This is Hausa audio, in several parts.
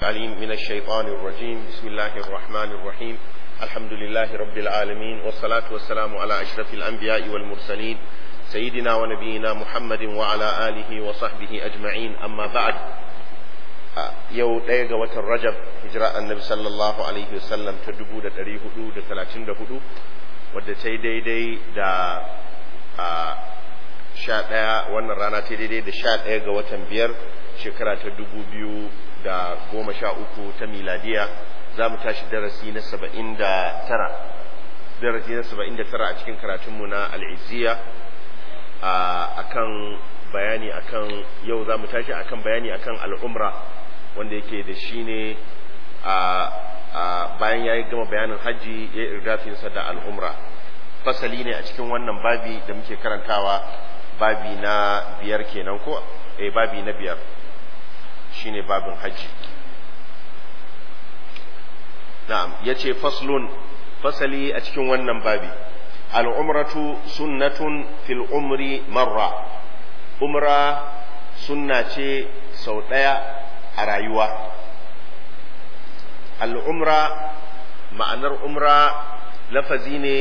العليم من الشيطان الرجيم بسم الله الرحمن الرحيم الحمد لله رب العالمين والصلاة والسلام على أشرف الأنبياء والمرسلين سيدنا ونبينا محمد وعلى آله وصحبه أجمعين أما بعد yau ɗaya ga watan rajab hijira annabi sallallahu alaihi wasallam ta dubu da ɗari hudu da talatin da hudu wadda ta yi daidai da sha ɗaya wannan rana ta daidai da sha ɗaya ga watan biyar shekara ta dubu biyu da goma sha uku ta miladiya za mu tashi darasi na saba'in da tara darasi na saba'in da tara a cikin karatunmu na al'iziya a kan bayani akan yau za mu tashi akan bayani akan al'umra wanda yake da shi ne a bayan ya yi gama bayanin hajji ya irgafinsa da al'umra fasali ne a cikin wannan babi da muke karantawa babi na biyar kenan ko eh babi na biyar shine babin hajji na'am yace faslun fasali a cikin wannan babi al'umratu sunnatun fil umri marra umra sunna ce sau ɗaya a rayuwa al'umra ma'anar umra lafazi ne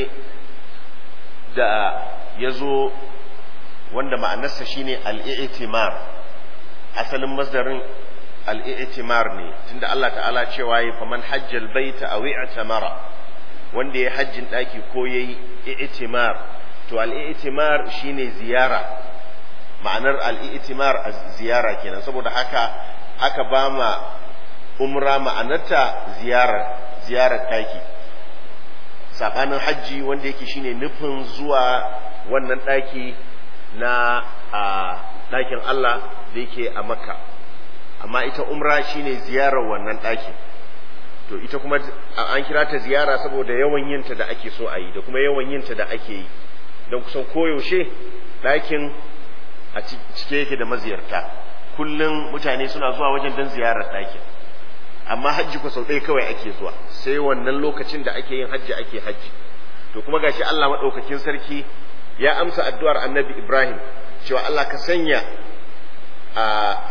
da ya zo wanda ma'anarsa shine al'i'itimar asalin masdarin al'i'itimar ne tunda Allah ta'ala cewa ya faman hajjal baita a wi'atamara wanda ya hajjin ɗaki ko ya yi i'timar to al'i'itimar shine ziyara ma'anar al'i'itimar a ziyara kenan saboda haka aka ba ma umra ma'anarta ziyarar ziyarar ɗaki saɓanin hajji wanda yake shine nufin zuwa wannan ɗaki na a ɗakin Allah da yake a makka amma ita umra shine ziyarar wannan ɗakin to ita kuma an kira ta ziyara saboda yawan yinta da ake so a yi da kuma yawan yinta da ake yi don kusan koyaushe ɗakin a cike yake da maziyarta kullum mutane suna zuwa wajen don ziyarar ɗakin amma hajji ko sau ɗaya kawai ake zuwa sai wannan lokacin da ake yin hajji ake hajji to kuma gashi Allah maɗaukakin sarki ya amsa addu'ar annabi Ibrahim cewa Allah ka sanya a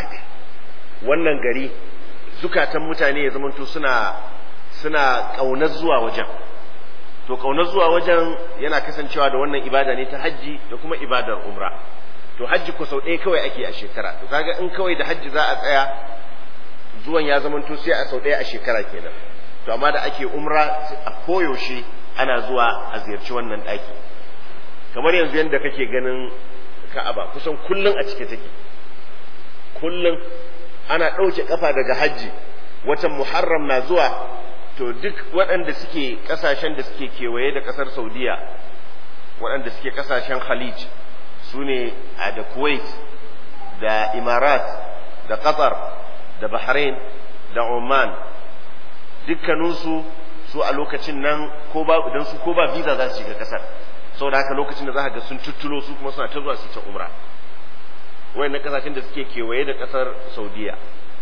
wannan gari zukatan mutane ya zamanto suna suna ƙaunar zuwa wajen to ƙaunar zuwa wajen yana kasancewa da wannan ibada ne ta hajji da kuma ibadar umra to hajji ko sau ɗaya kawai ake a shekara to kaga in kawai da hajji za a tsaya zuwan ya zamanto sai a sau ɗaya a shekara kenan to amma da ake umra a koyaushe ana zuwa a ziyarci wannan ɗaki kamar yanzu yadda kake ganin ka'aba kusan kullum a cike take kullum ana ɗauke ƙafa daga hajji watan muharram na zuwa to duk waɗanda suke ƙasashen da suke kewaye da ƙasar saudiya waɗanda suke ƙasashen khalij su ne a da kuwait da imarat da qatar da bahrain da oman dukkaninsu su a lokacin nan ko ba idan su ko ba visa za su shiga ƙasar saboda haka lokacin da za ga sun tuttulo su kuma suna ta zuwa su ta umra wayannan kasashen da suke kewaye da kasar saudiya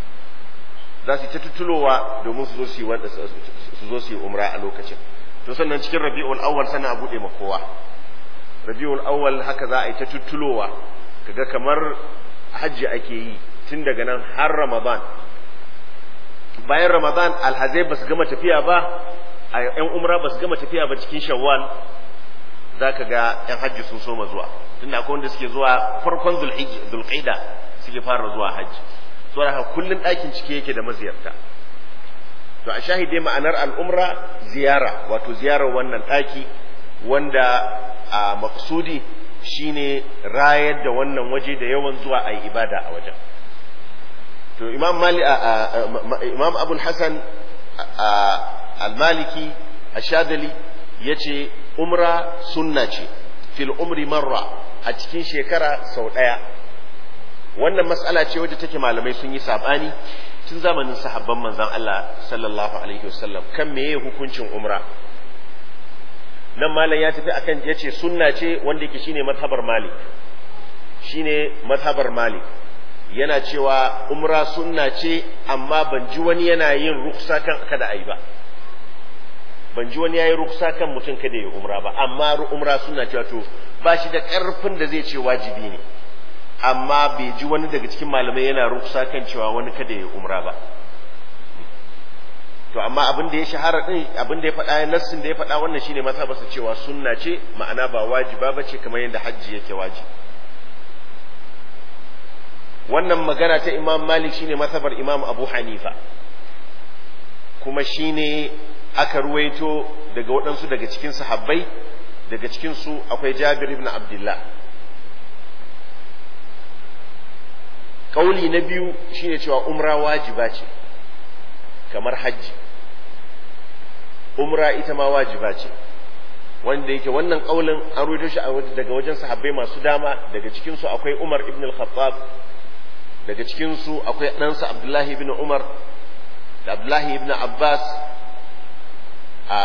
za su ta tuttulowa domin su zo su yi wanda su zo su yi umra a lokacin to sannan cikin rabi'ul awwal sana a bude ma kowa rabi'ul awwal haka za a yi ta tuttulowa kaga kamar hajji ake yi tun daga nan har ramadan bayan ramadan alhazai ba su gama tafiya ba a yan umra ba su gama tafiya ba cikin shawwal za ka ga ‘yan hajji sun soma zuwa tunda akwai wanda suke zuwa farkon zulƙaida suke fara zuwa hajji so da kullum ɗakin cike yake da maziyarta to a shahide ma'anar al'umra ziyara wato ziyarar wannan ɗaki wanda a maksudi shine rayar da wannan waje da yawan zuwa a yi ibada a wajen to imam mali imam abul hasan al-maliki ashadali yace umra sunna ce fil umri marra a cikin shekara sau ɗaya wannan matsala ce wadda take malamai sun yi sabani tun zamanin sahabban manzon Allah sallallahu alaihi wasallam kan meye hukuncin umra nan malam ya tafi akan yace sunna ce wanda yake shine mazhabar malik shine mazhabar malik yana cewa umra sunna ce amma ban ji wani yana yin ruksa kan kada ayi ba ban ji wani yayi ruksa kan mutum kada ya umra ba amma umra suna cewa to ba shi da karfin da zai ce wajibi ne amma bai ji wani daga cikin malamai yana ruksa kan cewa wani kada ya umra ba to amma abin da ya shahara din abin da ya faɗa nassin da ya faɗa wannan shine mazhabarsa cewa sunna ce ma'ana ba wajiba bace kamar yadda hajji yake wajibi wannan magana ta imam malik shine mazhabar imam abu hanifa kuma shine aka ruwaito daga waɗansu daga cikin sahabbai daga cikin su akwai jabir ibn abdullah kauli na biyu shine cewa umra wajiba ce kamar hajji umra ita ma wajiba ce wanda yake wannan kaulin an rubuto shi daga wajen sahabbai masu dama daga cikin su akwai Umar ibn al-Khattab daga cikin su akwai ɗansa Abdullahi ibn Umar da Abdullahi ibn Abbas a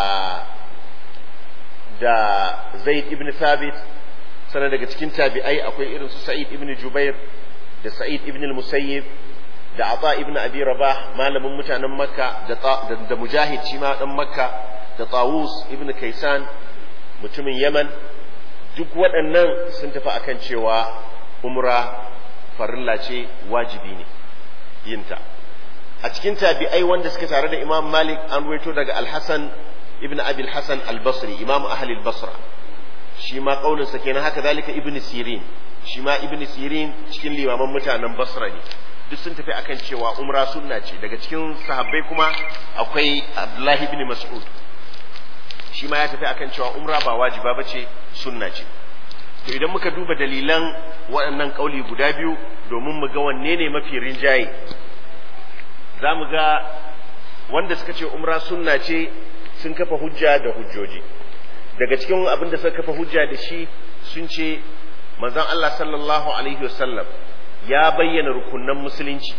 da Zaid ibn Thabit sannan daga cikin tabi'ai akwai irin su Sa'id ibn Jubair da Sa'id ibn al-Musayyib da Ata ibn Abi Rabah malamin mutanen Makka da da Mujahid shi ma dan Makka da Tawus ibn Kaisan mutumin Yaman duk waɗannan sun tafi akan cewa umra farilla ce wajibi ne yinta a cikin tabi'ai wanda suka tare da Imam Malik an ruwaito daga Al-Hasan ibn Abi al-Hasan al-Basri Imam ahli al-Basra shi ma kaulin sa kenan haka zalika ibn Sirin shi ma ibn Sirin cikin limaman mutanen Basra ne duk sun tafi akan cewa umra sunna ce daga cikin sahabbai kuma akwai Abdullahi ibn Mas'ud shi ma ya tafi akan cewa umra ba wajiba bace sunna ce to idan muka duba dalilan waɗannan kauli guda biyu domin mu ga wanne ne mafi rinjaye za mu ga wanda suka ce umra sunna ce sun kafa hujja da hujjoji daga cikin abin da suka kafa hujja da shi sun ce manzon Allah sallallahu alaihi wasallam ya bayyana rukunan musulunci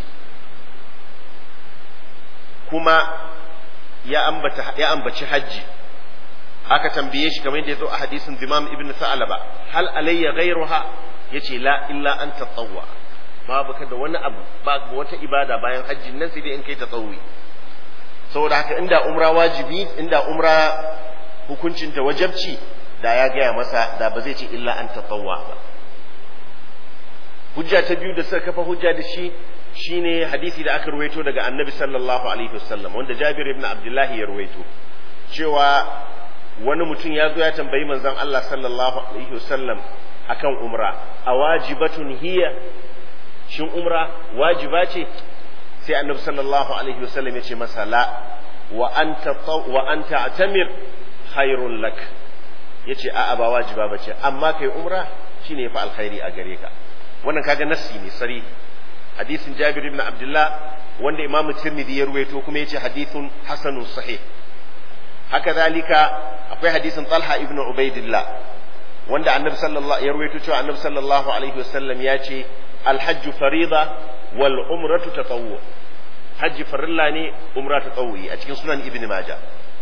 kuma ya ambata ya ambaci hajji aka tambaye shi kamar yadda ya zo a hadisin Imam Ibn Sa'alaba hal alayya ghayruha yace la illa an tatawwa babu ka da wani abu babu wata ibada bayan hajji nan sai dai in kai tatawwi saboda haka inda umra wajibi inda umra hukuncin ta wajabci da ya gaya masa da ba zai ce illa an tatawwa ba hujja ta biyu da suka kafa hujja da shi shine hadisi da aka ruwaito daga annabi sallallahu alaihi wasallam wanda Jabir ibn Abdullah ya ruwaito cewa wani mutum ya zo ya tambayi manzon Allah sallallahu alaihi wasallam akan umra a wajibatun hiya shin umra wajiba ce sai annabi sallallahu alaihi wasallam ya ce masa la wa anta wa anta atamir khairul lak yace a'a ba wajiba bace amma kai umra shine fa alkhairi a gare ka wannan kaga nassi ne sarihi hadisin Jabir ibn Abdullah wanda Imam Tirmidhi ya ruwaito kuma yace hadithun hasanun sahih haka zalika akwai hadisin Talha ibn Ubaidillah wanda Annabi sallallahu ya ruwaito cewa Annabi sallallahu alaihi wasallam ya ce alhajju farida wal umratu tatawwu hajji farilla ne umra tatawwi a cikin sunan Ibn Majah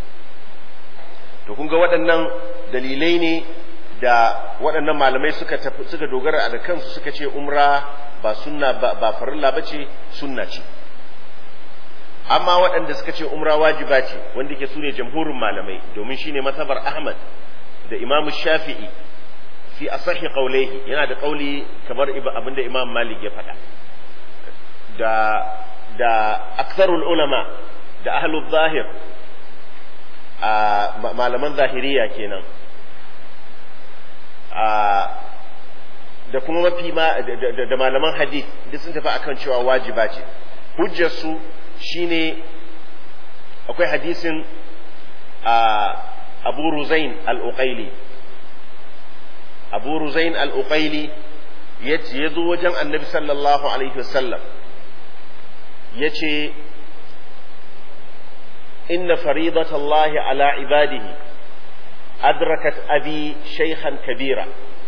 to kun ga waɗannan dalilai ne da waɗannan malamai suka suka dogara da kansu suka ce umra ba sunna ba, ba farilla bace sunna ce amma waɗanda suka ce umra wajiba ce wanda ke sune jamhurin malamai domin shine masabar Ahmad da Imam Shafi'i fi asahi qawlihi yana da kauli kamar abinda Imam Malik ya faɗa da da aksarul ulama da ahlul zahir a malaman zahiriya kenan a da kuma mafi ma da malaman hadith duk sun tafi akan cewa wajiba ce hujjar su shine akwai hadisin abu ruzain al-uqaili abu ruzain al-uqaili ya zo wajen annabi sallallahu alaihi wasallam ya ce inna faridatallahi ala ibadihi adrakat abi shaykhan kabira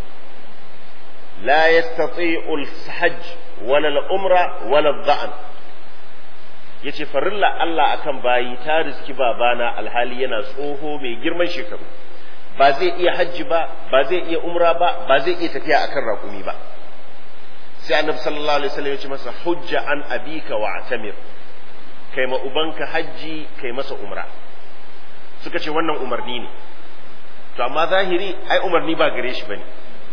لا يستطيع الحج ولا العمرة ولا الضأن yace farilla Allah akan bayi ta riski babana alhali yana tsoho mai girman shekaru ba zai iya hajji ba ba zai iya umra ba ba zai iya tafiya akan raƙumi ba sai annabi sallallahu alaihi wasallam ya ce masa hujja an abika wa atamir kai ma ubanka hajji kai masa umra suka ce wannan umarni ne to amma zahiri ai umarni ba gare shi bane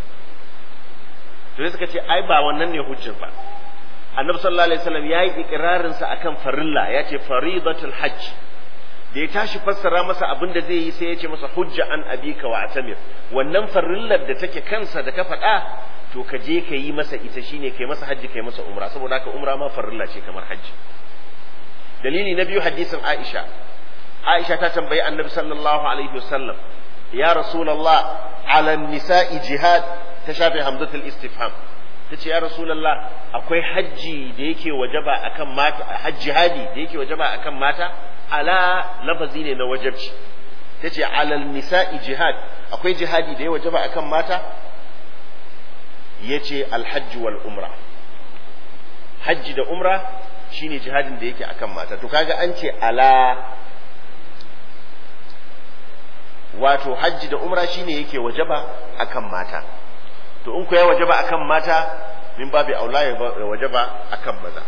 to suka ce ai ba wannan ne hujjar ba annabi sallallahu alaihi wasallam yayi ikrarin sa akan farilla yace faridatul hajj da ya tashi fassara masa abin da zai yi sai ya ce masa hujja an abika wa atamir wannan farillar da take kansa da ka faɗa to ka je ka yi masa ita shine kai masa hajji kai masa umra saboda haka umra ma farilla ce kamar hajji dalili na biyu hadisin Aisha Aisha ta tambayi Annabi sallallahu alaihi wasallam ya Rasulullah ala nisa'i jihad ta shafe hamzatul istifham tace ya Rasulullah akwai hajji da yake wajaba akan mata hajji hadi da yake wajaba akan mata ala lafazi ne na wajabci tace ala nisa'i jihad akwai jihadi da ya wajaba akan mata yace alhajj wal umra hajji da umra shine jihadin da yake akan mata to kaga an ce ala wato hajji da umra shine yake wajaba akan mata to in ku ya wajaba akan mata min babu aula ya wajaba akan maza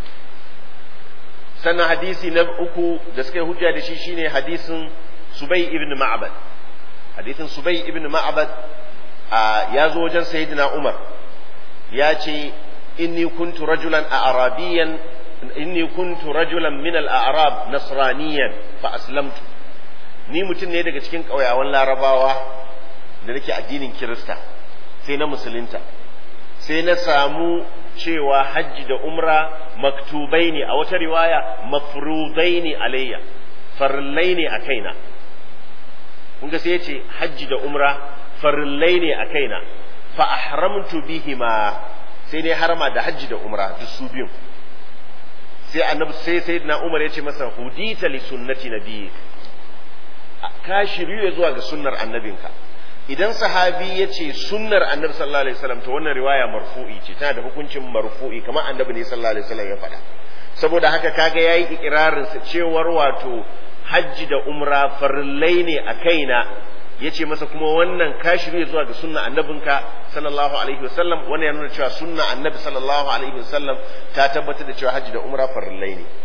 sannan hadisi na uku da suka yi hujja da shi shine hadisin Subay ibn Ma'bad hadisin Subay ibn Ma'bad ya zo wajen Sayyidina Umar ya ce inni kuntu rajulan a'rabiyan inni kuntu rajulan min al-a'rab nasraniyan fa aslamtu ni mutum ne daga cikin ƙauyawan larabawa da nake addinin kirista sai na musulunta sai na samu cewa hajji da umra maktubai ne a wata riwaya mafrudai ne alayya farillai ne a kaina kun ga sai ya ce hajji da umra farillai ne a kaina fa ahramtu bihima sai ne harama da hajji da umra duk su biyun sai annabi sai sayyidina umar ya ce masa hudita li sunnati nabiyyi ka shiryu zuwa ga sunnar annabinka idan sahabi ya ce sunnar annabi sallallahu alaihi wasallam to wannan riwaya marfu'i ce tana da hukuncin marfu'i kamar annabi ne sallallahu alaihi wasallam ya faɗa saboda haka kaga yayi ikirarin sa cewar wato hajji da umra farillai ne a kaina yace masa kuma wannan ka shirye zuwa ga sunna annabinka sallallahu alaihi wasallam wannan ya nuna cewa sunna annabi sallallahu alaihi wasallam ta tabbatar da cewa hajji da umra farillai ne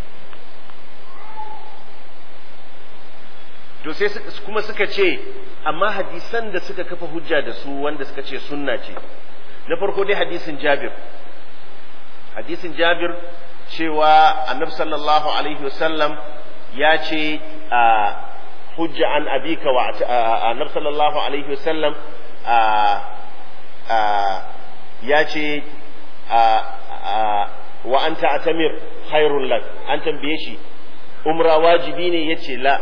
to sai kuma suka ce amma hadisan da suka kafa hujja da su wanda suka ce sunna ce na farko dai hadisin Jabir hadisin Jabir cewa annabi sallallahu alaihi wasallam ya ce hujja an abika wa annabi sallallahu alaihi wasallam ya ce wa anta atamir khairul lak an tambaye shi umra wajibi ne yace la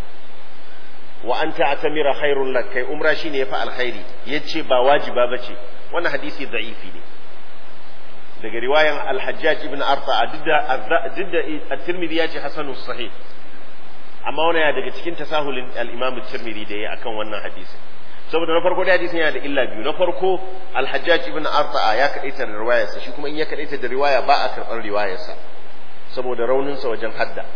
wa an ta'tamira khairul lak kai umra shine yafi alkhairi yace ba wajiba bace wannan hadisi da'ifi ne daga riwayan al-Hajjaj ibn Arta didda didda at-Tirmidhi yace hasanus sahih amma wannan ya daga cikin tasahulin al-Imam at-Tirmidhi da yayi akan wannan hadisi saboda na farko da hadisin yana da illa biyu na farko al-Hajjaj ibn Arta ya kadaita da riwayarsa shi kuma in ya kadaita da riwaya ba a karɓar riwayarsa saboda rauninsa wajen hadda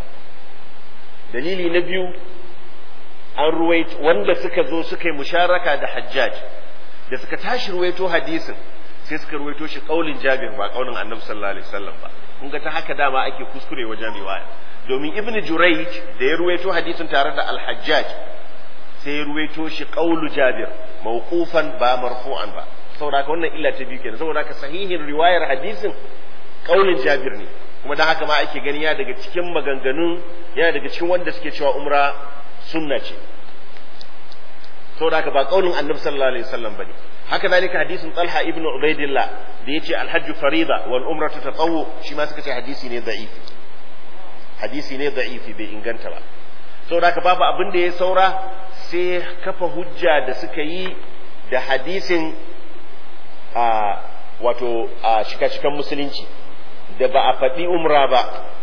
dalili na biyu an ruwaito wanda suka zo suka yi musharaka da hajjaj da suka tashi ruwaito hadisin sai suka ruwaito shi kaulin jabir ba kaulin annabi sallallahu alaihi wasallam ba kun ga ta haka dama ake kuskure wajen riwaya domin ibn jurayj da ya ruwaito hadisin tare da al-hajjaj sai ya ruwaito shi kaulu jabir mawqufan ba marfu'an ba saboda haka wannan illa ta biyu kenan saboda haka sahihin riwayar hadisin kaulin jabir ne kuma dan haka ma ake gani ya daga cikin maganganun yana daga cikin wanda suke cewa umra sunna ce saboda haka ba kaulin annabi sallallahu alaihi wasallam bane haka zalika hadisin talha ibn ubaidillah da yace alhajj farida wal umratu tatawwu shi ma suka ce hadisi ne da'ifi hadisi ne da'ifi bai inganta ba saboda haka babu abin da ya saura sai kafa hujja da suka yi da hadisin a wato a shika-shikan musulunci da ba a faɗi umra ba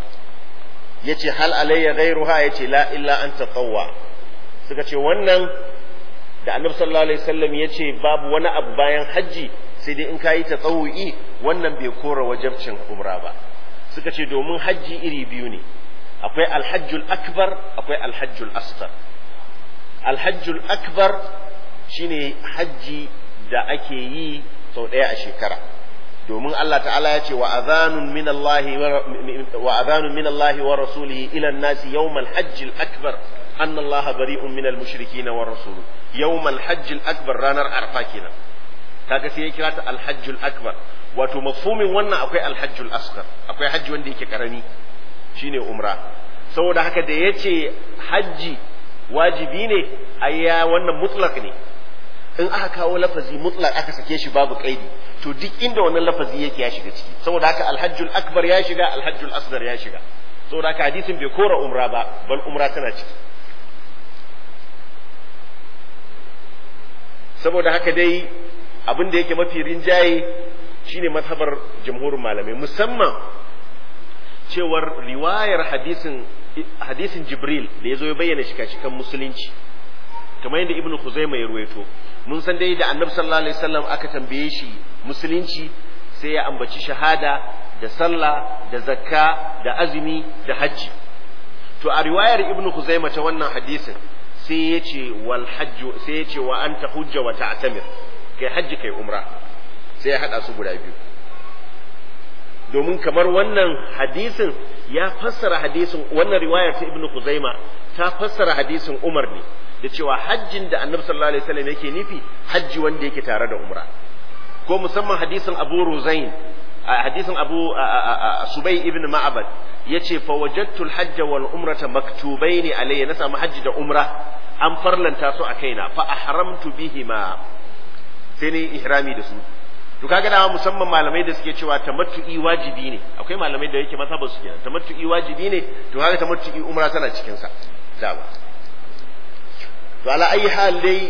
yace hal alayya ghayruha yace la illa an tatawwa suka ce wannan da annabi sallallahu alaihi wasallam yace babu wani abu bayan haji sai dai in kayi tatawu'i wannan bai kora wajabcin umra ba suka ce domin haji iri biyu ne akwai alhajjul akbar akwai alhajjul asghar alhajjul akbar shine haji da ake yi sau ɗaya a shekara domin Allah ta'ala ya ce wa azanun min Allah wa azanun min Allah wa rasulihi ila an-nasi yawmal hajj al-akbar anna Allah bari'un min al-mushrikeena wa rasuluhu yawmal hajj al-akbar ranar arfa kenan kaga sai ya kira ta al-hajj al-akbar wato mafhumin wannan akwai al-hajj al-asghar akwai hajji wanda yake karami shine umra saboda haka da ya ce hajji wajibi ne ayya wannan mutlak ne in aka kawo lafazi mutlak aka sake shi babu kaidi to duk inda wannan lafazi yake ya shiga ciki saboda haka alhajjul akbar ya shiga alhajjul asghar ya shiga saboda haka hadisin bai kora umra ba bal umra tana ciki saboda haka dai abin da yake mafi rinjaye shine mazhabar jamhurin malamai musamman cewar riwayar hadisin hadisin jibril da ya zo ya bayyana shika-shikan musulunci kamar yadda ibnu khuzaima ya ruwaito mun san dai da annabi sallallahu alaihi wasallam aka tambaye shi musulunci sai ya ambaci shahada da sallah da zakka da azumi da hajji to a riwayar ibnu khuzaima ta wannan hadisin sai ya ce wal hajju sai ya ce wa anta hujja wa ta'tamir kai hajji kai umra sai ya hada su guda biyu domin kamar wannan hadisin ya fassara hadisin wannan riwayar ta ibnu khuzaima ta fassara hadisin umar ne da cewa hajjin da annabi sallallahu alaihi wasallam yake nufi hajji wanda yake tare da umra ko musamman hadisin abu ruzain hadisin abu subay ibn ma'abad yace fa wajadtu al-hajj wal umrata maktubaini alayya na samu hajji da umra an farlanta su a kaina fa ahramtu bihima sai ne ihrami da su to kaga dama musamman malamai da suke cewa tamattu'i wajibi ne akwai malamai da yake mazhabar su kenan tamattu'i wajibi ne to kaga tamattu'i umra tana cikin sa dama to ala ayi hal dai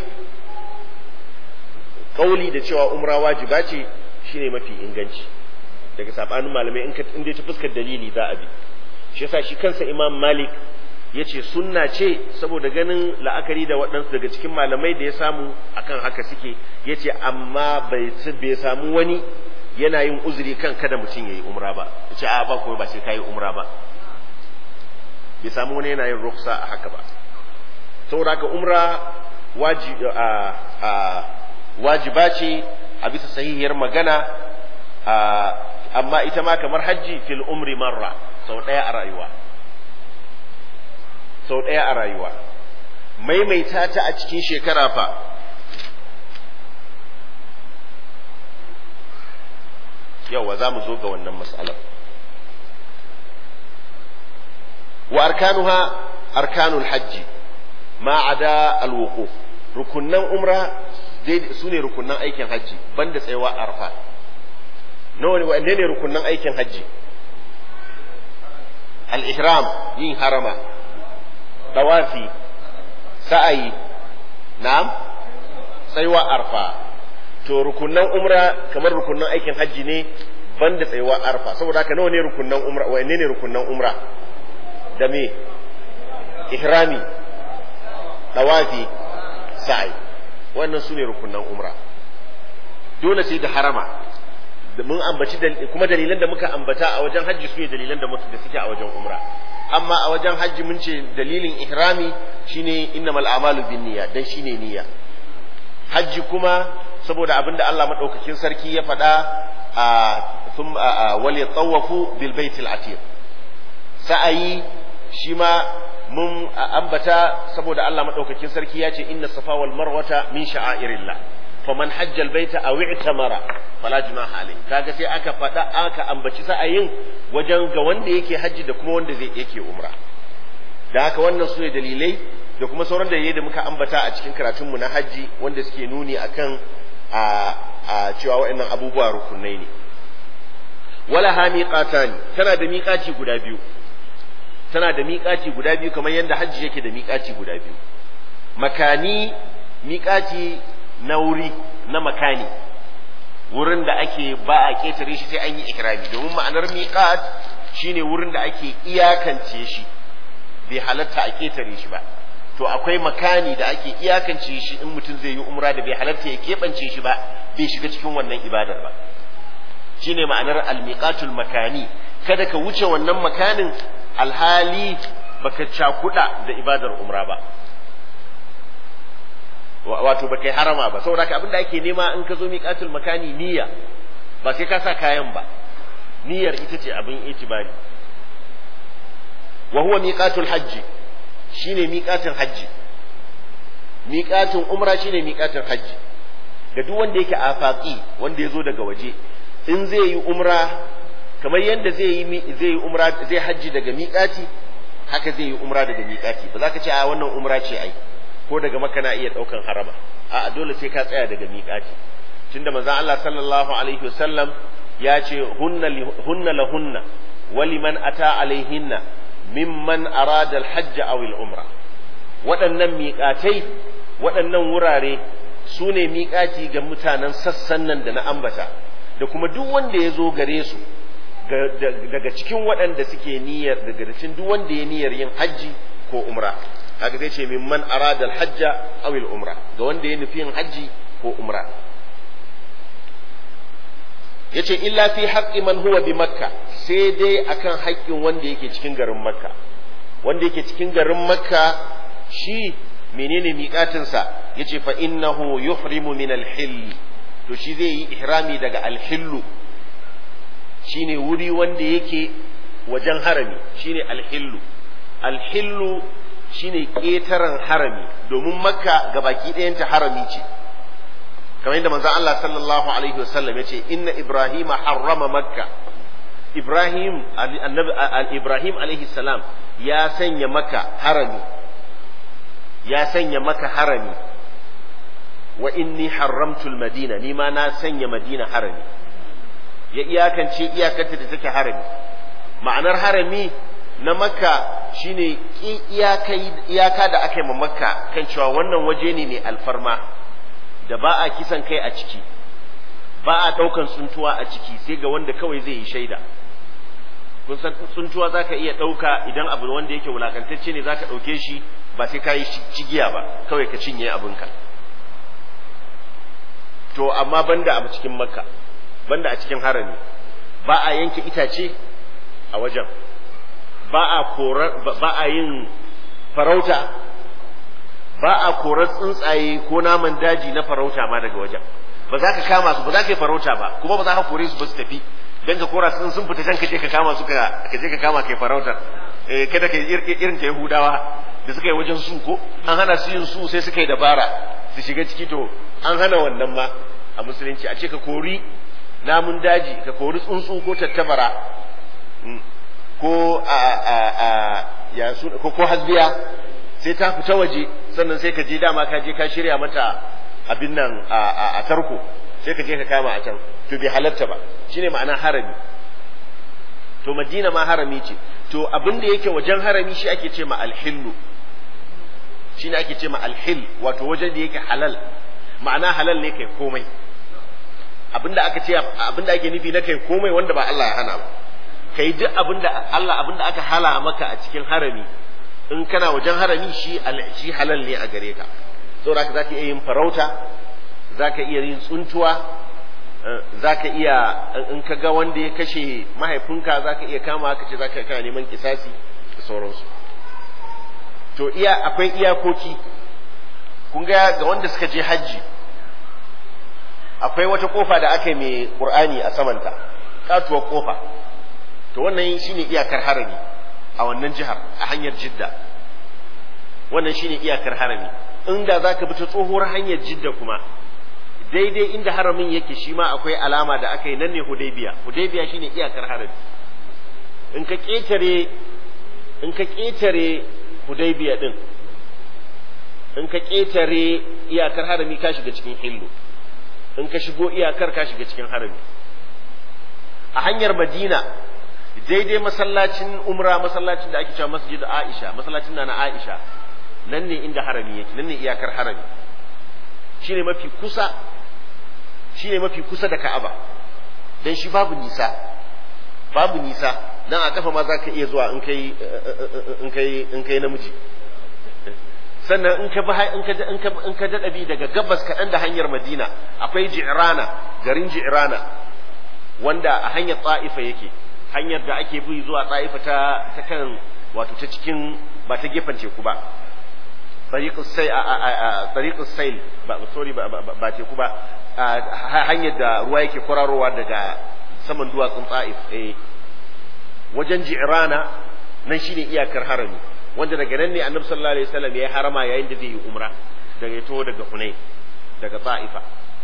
kauli da cewa umra wajiba ce shine mafi inganci daga sabanin malamai in in dai ta fuskar dalili za a bi shi yasa shi kansa imam malik ya ce sunna ce saboda ganin la'akari da waɗansu daga cikin malamai da ya samu akan haka suke ya ce amma bai samu wani yana yin uzuri kan kada mutum ya yi umra ba ya ce a ba kuma ba sai ka yi umra ba bai samu wani yana yin ruksa a haka ba saboda haka umra wajiba ce a bisa sahihiyar magana amma ita ma kamar hajji fil umri marra sau ɗaya a rayuwa sau ɗaya a rayuwa maimaita ta a cikin shekara fa yawa za mu zo ga wannan matsalar wa arkanuha arkanul hajji ma ada alwuquf rukunnan umra su ne rukunnan aikin hajji banda tsayawa arfa nawa ne wanne ne rukunnan aikin hajji al-ihram yin harama dawafi sa'ayi na'am tsayuwa arfa to rukunnan umra kamar rukunnan aikin hajji ne banda tsayuwa arfa saboda haka nawa ne rukunnan umra wanne ne rukunnan umra da me ihrami dawafi sa'ayi wannan su ne rukunnan umra dole sai da harama mun ambaci kuma dalilan da muka ambata a wajen hajji su ne dalilan da da suke a wajen umra amma a wajen hajji mun ce dalilin ihrami shine innamal a'malu binniyya dan shine niyya hajji kuma saboda abinda Allah madaukakin sarki ya faɗa a thum wal yatawafu bil baitil atiq sa'ayi shi ma mun ambata saboda Allah madaukakin sarki ya ce inna safa wal marwata min sha'airillah faman hajja albayta aw i'tamara fala junaha alayhi kaga sai aka faɗa aka ambaci sa'ayin wajen ga wanda yake hajji da kuma wanda zai yake umra da haka wannan su ne dalilai da kuma sauran dalilai da muka ambata a cikin karatun mu na hajji wanda suke nuni akan a a cewa waɗannan abubuwa rukunai ne wala ha miqatani tana da miƙaci guda biyu tana da miƙaci guda biyu kamar yadda hajji yake da miƙaci guda biyu makani miƙaci na wuri na makani wurin da ake ba a ketare shi sai an yi ikrami domin ma'anar miqat shine wurin da ake iyakance shi bai halatta a ketare shi ba to akwai makani da ake iyakance shi in mutum zai yi umra da bai halatta ya keɓance shi ba bai shiga cikin wannan ibadar ba shine ma'anar almiqatul makani kada ka wuce wannan makanin alhali baka cakuda da ibadar umra ba wato baka yi harama ba saboda haka abinda ake nema in ka zo miƙatul makani niyya ba sai ka sa kayan ba niyyar ita ce abin itibari wa huwa miqatul hajji shine miqatul hajji miqatul umra shine miqatul hajji ga duk wanda yake afaqi wanda ya zo daga waje in zai yi umra kamar yadda zai yi zai yi umra zai hajji daga miqati haka zai yi umra daga miƙati ba za ka ce a wannan umra ce ai ko daga maka na iya ɗaukan harama a dole sai ka tsaya daga miƙati tunda manzon Allah sallallahu alaihi wasallam ya ce hunna hunna lahunna waliman ata alaihinna mimman arada alhajj aw umra waɗannan miƙatai waɗannan wurare su ne miƙati ga mutanen sassan nan da na ambata da kuma duk wanda ya zo gare su daga cikin waɗanda suke niyyar daga cikin duk wanda ya niyyar yin hajji ko umra haka zai ce mimman arada alhajja aw umra ga wanda ya nufi yin hajji ko umra yace illa fi haqqi man huwa bi makka sai dai akan haƙƙin wanda yake cikin garin makka wanda yake cikin garin makka shi menene miƙatinsa yace fa innahu yuhrimu min al-hill to shi zai yi ihrami daga al-hillu shine wuri wanda yake wajen harami shine al-hillu al-hillu shine ƙetaren harami domin makka gabaki ɗayanta harami ce kamar yadda manzon Allah sallallahu alaihi wasallam yace inna ibrahima harrama makka ibrahim annabi ibrahim alaihi salam ya sanya maka harami ya sanya maka harami wa inni haramtul madina ni ma na sanya madina harami ya iyakance iyakarta da take harami ma'anar harami na makka shine iyaka da aka yi ma makka kan cewa wannan waje ne mai alfarma da ba a kisan kai a ciki ba a ɗaukan tsuntuwa a ciki sai ga wanda kawai zai yi shaida kun san tsuntuwa zaka iya ɗauka idan abu wanda yake wulakantacce ne zaka ɗauke shi ba sai ka yi cigiya ba kawai ka cinye abinka to amma banda a cikin makka banda a cikin harami ba a yanke itace a wajen ba a korar ba a yin farauta ba a korar tsuntsaye ko naman daji na farauta ma daga wajen ba za ka kama su ba za ka yi farauta ba kuma ba za ka kore su ba su tafi dan ka kora sun sun fita can ka je ka kama su ka je ka kama kai farautar eh kada ka irin ka Yahudawa da suka yi wajen su ko an hana su yin su sai suka yi dabara su shiga ciki to an hana wannan ma a musulunci a ce ka kori namun daji ka kori tsuntsu ko tattabara ko a a a ya su ko ko hasbiya sai ta fita waje sannan sai ka je dama ka je ka shirya mata abin nan a tarko sai ka je ka kama a can to bai halatta ba shine ma'ana harami to madina ma harami ce to abin da yake wajen harami shi ake ce ma alhillu shine ake ce ma alhil wato wajen da yake halal ma'ana halal ne kai komai abinda aka ce abinda ake nufi na kai komai wanda ba Allah ya hana ba kai duk abinda Allah abinda aka hala maka a cikin harami in kana wajen harami shi shi halal ne a gare ka saboda haka zaka iya yin farauta zaka iya yin tsuntuwa zaka iya in ka ga wanda ya kashe mahaifinka zaka iya kama ka ce zaka kana neman kisasi da sauransu to iya akwai iyakoki kun ga ga wanda suka je hajji akwai wata kofa da aka yi mai qur'ani a samanta katuwar kofa to wannan shine iyakar harami a wannan jihar a hanyar jidda wannan shine iyakar harami inda zaka bi ta tsohuwar hanyar jidda kuma daidai inda haramin yake shi ma akwai alama da aka yi nan ne hudaybiya hudaybiya shine iyakar harami in ka ketare in ka ketare hudaybiya din in ka ketare iyakar harami ka shiga cikin hillu in ka shigo iyakar ka shiga cikin harami a hanyar madina daidai masallacin umra masallacin da ake cewa masjid aisha masallacin na na aisha nan ne inda harami yake nan ne iyakar harami shine mafi kusa shine mafi kusa da ka'aba dan shi babu nisa babu nisa dan a kafa ma za ka iya zuwa in kai in kai in kai namiji sannan in ka in ka in ka in ka dada bi daga gabas kaɗan da hanyar Madina akwai Ji'rana garin Ji'rana wanda a hanyar Ta'ifa yake hanyar da ake bi zuwa Ta'ifa ta ta kan wato ta cikin ba ta gefen teku ba tariqus sai a tariqus sail ba sorry ba ba teku ba hanyar da ruwa yake kwararowa daga saman duwatsun Ta'if eh wajen Ji'rana nan shine iyakar harami wanda daga nan ne annabi sallallahu alaihi wasallam ya harama yayin da zai yi umra daga ya taho daga Hunain daga Ta'ifa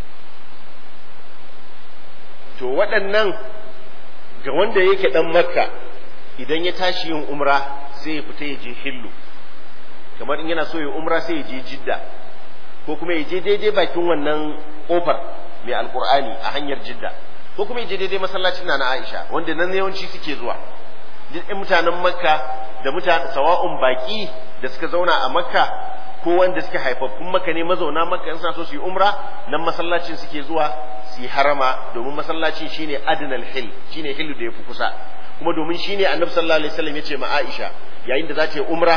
to waɗannan ga wanda yake dan Makka idan ya tashi yin umra sai ya fita ya je hillu kamar in yana so ya umra sai ya je jidda ko kuma ya je daidai bakin wannan kofar mai alkur'ani a hanyar jidda ko kuma ya je daidai masallacin na Aisha wanda nan yawanci suke zuwa duk ɗan mutanen makka da mutane sawa'un baki da suka zauna a makka ko wanda suke haifaffun makka ne mazauna makka in suna so su yi umra nan masallacin suke zuwa su yi harama domin masallacin shine adnal hil shine hillu da yafi kusa kuma domin shine annabi sallallahu alaihi wasallam yace ma Aisha yayin da za ta yi umra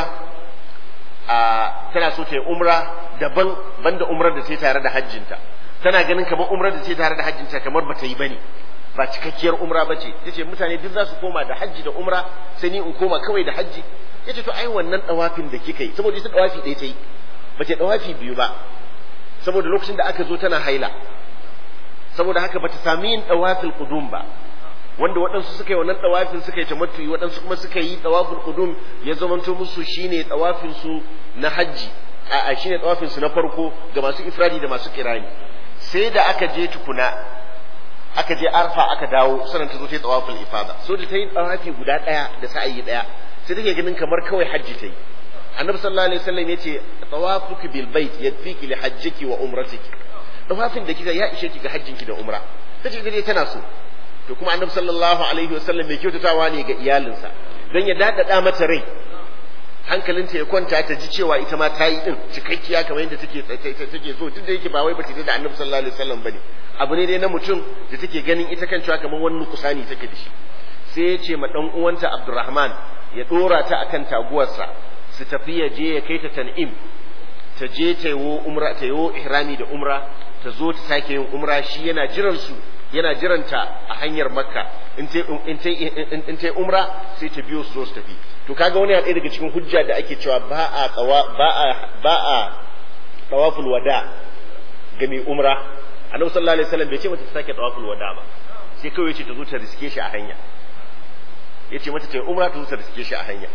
a tana so ta yi umra daban banda umrar da sai tare da hajjinta tana ganin kamar umrar da sai tare da hajjinta kamar ba ta yi bane ba cikakkiyar umra ba ce yace mutane duk za su koma da hajji da umra sai ni in koma kawai da hajji yace to ai wannan dawafin da kika yi saboda ita dawafi ɗaya ta yi ba ta dawafi biyu ba saboda lokacin da aka zo tana haila saboda haka bata sami yin dawafil qudum ba wanda waɗansu suka yi wannan dawafin suka yi tamattu'i waɗansu kuma suka yi dawafil qudum ya zamanto musu shine dawafin su na hajji a shine dawafin su na farko ga masu ifradi da masu kirani sai da aka je tukuna aka je arfa aka dawo sannan ta zo ta yi tawaful ifada so da ta yi tawafi guda ɗaya da sa'ayi ɗaya sai take ganin kamar kawai hajji ta yi annabi sallallahu alaihi wasallam yace tawafuki bil bait yadfiki li hajjiki wa umratiki tawafin da kika ya ishe ki ga hajjinki da umra tace ita dai tana so to kuma annabi sallallahu alaihi wasallam mai kyautatawa ne ga iyalinsa dan ya dadada mata rai hankalinta ya kwanta ta ji cewa ita ma ta yi din cikakkiya kamar yadda take take so duk da yake ba wai bata da annabi sallallahu alaihi wasallam bane abu ne dai na mutum da take ganin ita kan cewa kamar wani kusani take da shi sai ya ce ma dan uwanta Abdurrahman ya dora ta akan taguwarsa su tafi ya je ya kai ta tan'im ta je ta yi umra ta yi ihrami da umra ta zo ta sake yin umra shi yana jiran su yana jiranta a hanyar makka in ta in ta umra sai ta biyo su zo su tafi to kaga wani ɗaya daga cikin hujja da ake cewa ba a tsawa ba a ba a tawaful wada ga mai umra annabi sallallahu alaihi wasallam bai ce mata ta sake tawaful wada ba sai kawai ce ta zo ta riske shi a hanya yace mata ta umra ta zo ta riske shi a hanya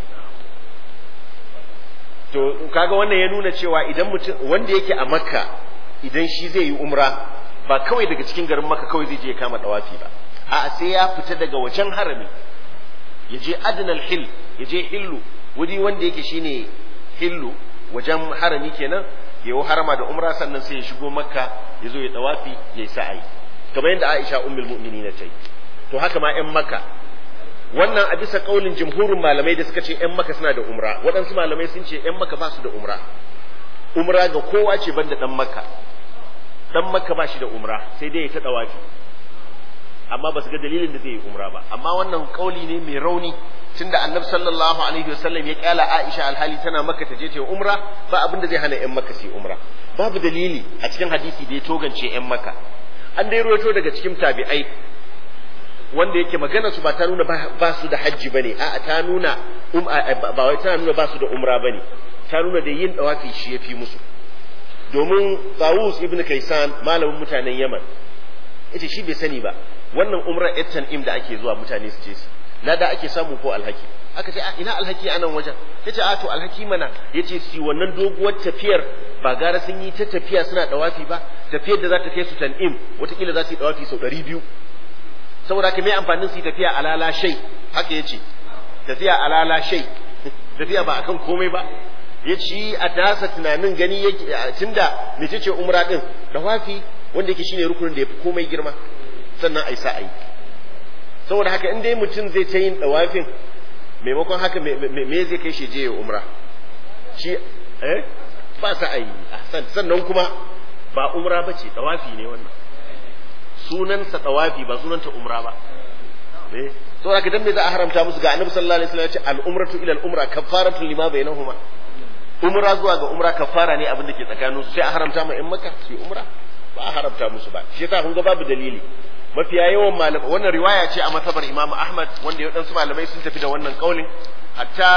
to kaga wannan ya nuna cewa idan mutum wanda yake a makka idan shi zai yi umra ba kawai daga cikin garin makka kawai zai je ya kama dawafi ba a sai ya fita daga wajen harami ya je adnal hil ya je hillu wuri wanda yake shine hillu wajen harami kenan ya yi harama da umra sannan sai ya shigo makka ya zo ya dawafi ya yi sa'ayi kamar yadda aisha ummul mu'minin ta yi to haka ma 'yan makka wannan a bisa kaulin jumhurin malamai da suka ce ‘yan maka suna da umra waɗansu malamai sun ce ‘yan maka ba su da umra umra ga kowa ce banda ɗan maka ɗan maka ba shi da umra sai dai ya ta ɗawafi amma ba su ga dalilin da zai yi umra ba amma wannan kauli ne mai rauni tunda annabi sallallahu alaihi wasallam ya kyala Aisha alhali tana maka ta je ta umra ba abin da zai hana ‘yan maka su yi umra babu dalili a cikin hadisi da ya togance ‘yan maka an dai ruwaito daga cikin tabi'ai wanda yake magana su ba ta nuna ba su da hajji bane a'a ta nuna um ba wai tana nuna ba su da umra bane ta nuna da yin dawafi shi yafi musu domin Tawus ibn Kaisan malamin mutanen Yaman yace shi bai sani ba wannan umra ettan im da ake zuwa mutane su ce su na da ake samu ko alhaki aka ce ina alhaki a nan wajen yace a to alhaki mana yace su wannan doguwar tafiyar ba gara sun yi ta tafiya suna dawafi ba tafiyar da za ta kai su tan'im watakila za su yi dawafi sau ɗari biyu saboda haka mai amfanin su tafiya alala shai haka yace tafiya alala shai tafiya ba akan komai ba ya ci a tasa tunanin gani yake tunda mece ce umra din dawafi wanda yake shine rukunin da yafi komai girma sannan ai sa'ai saboda haka in dai mutum zai ta yin dawafin maimakon haka me zai kai shi je ya umra shi eh ba sa'ai sannan kuma ba umra bace dawafi ne wannan sunansa tawafi ba sunanta umra ba eh to haka dan me za a haramta musu ga annabi sallallahu alaihi wasallam ya ce al umratu ila al umra kafaratu lima bainahuma umra zuwa ga umra kafara ne abin da ke tsakanin su sai a haramta ma in maka su umra ba a haramta musu ba shi yasa kun ga babu dalili mafiya yawan malamai wannan riwaya ce a masabar imamu ahmad wanda waɗansu malamai sun tafi da wannan kaulin hatta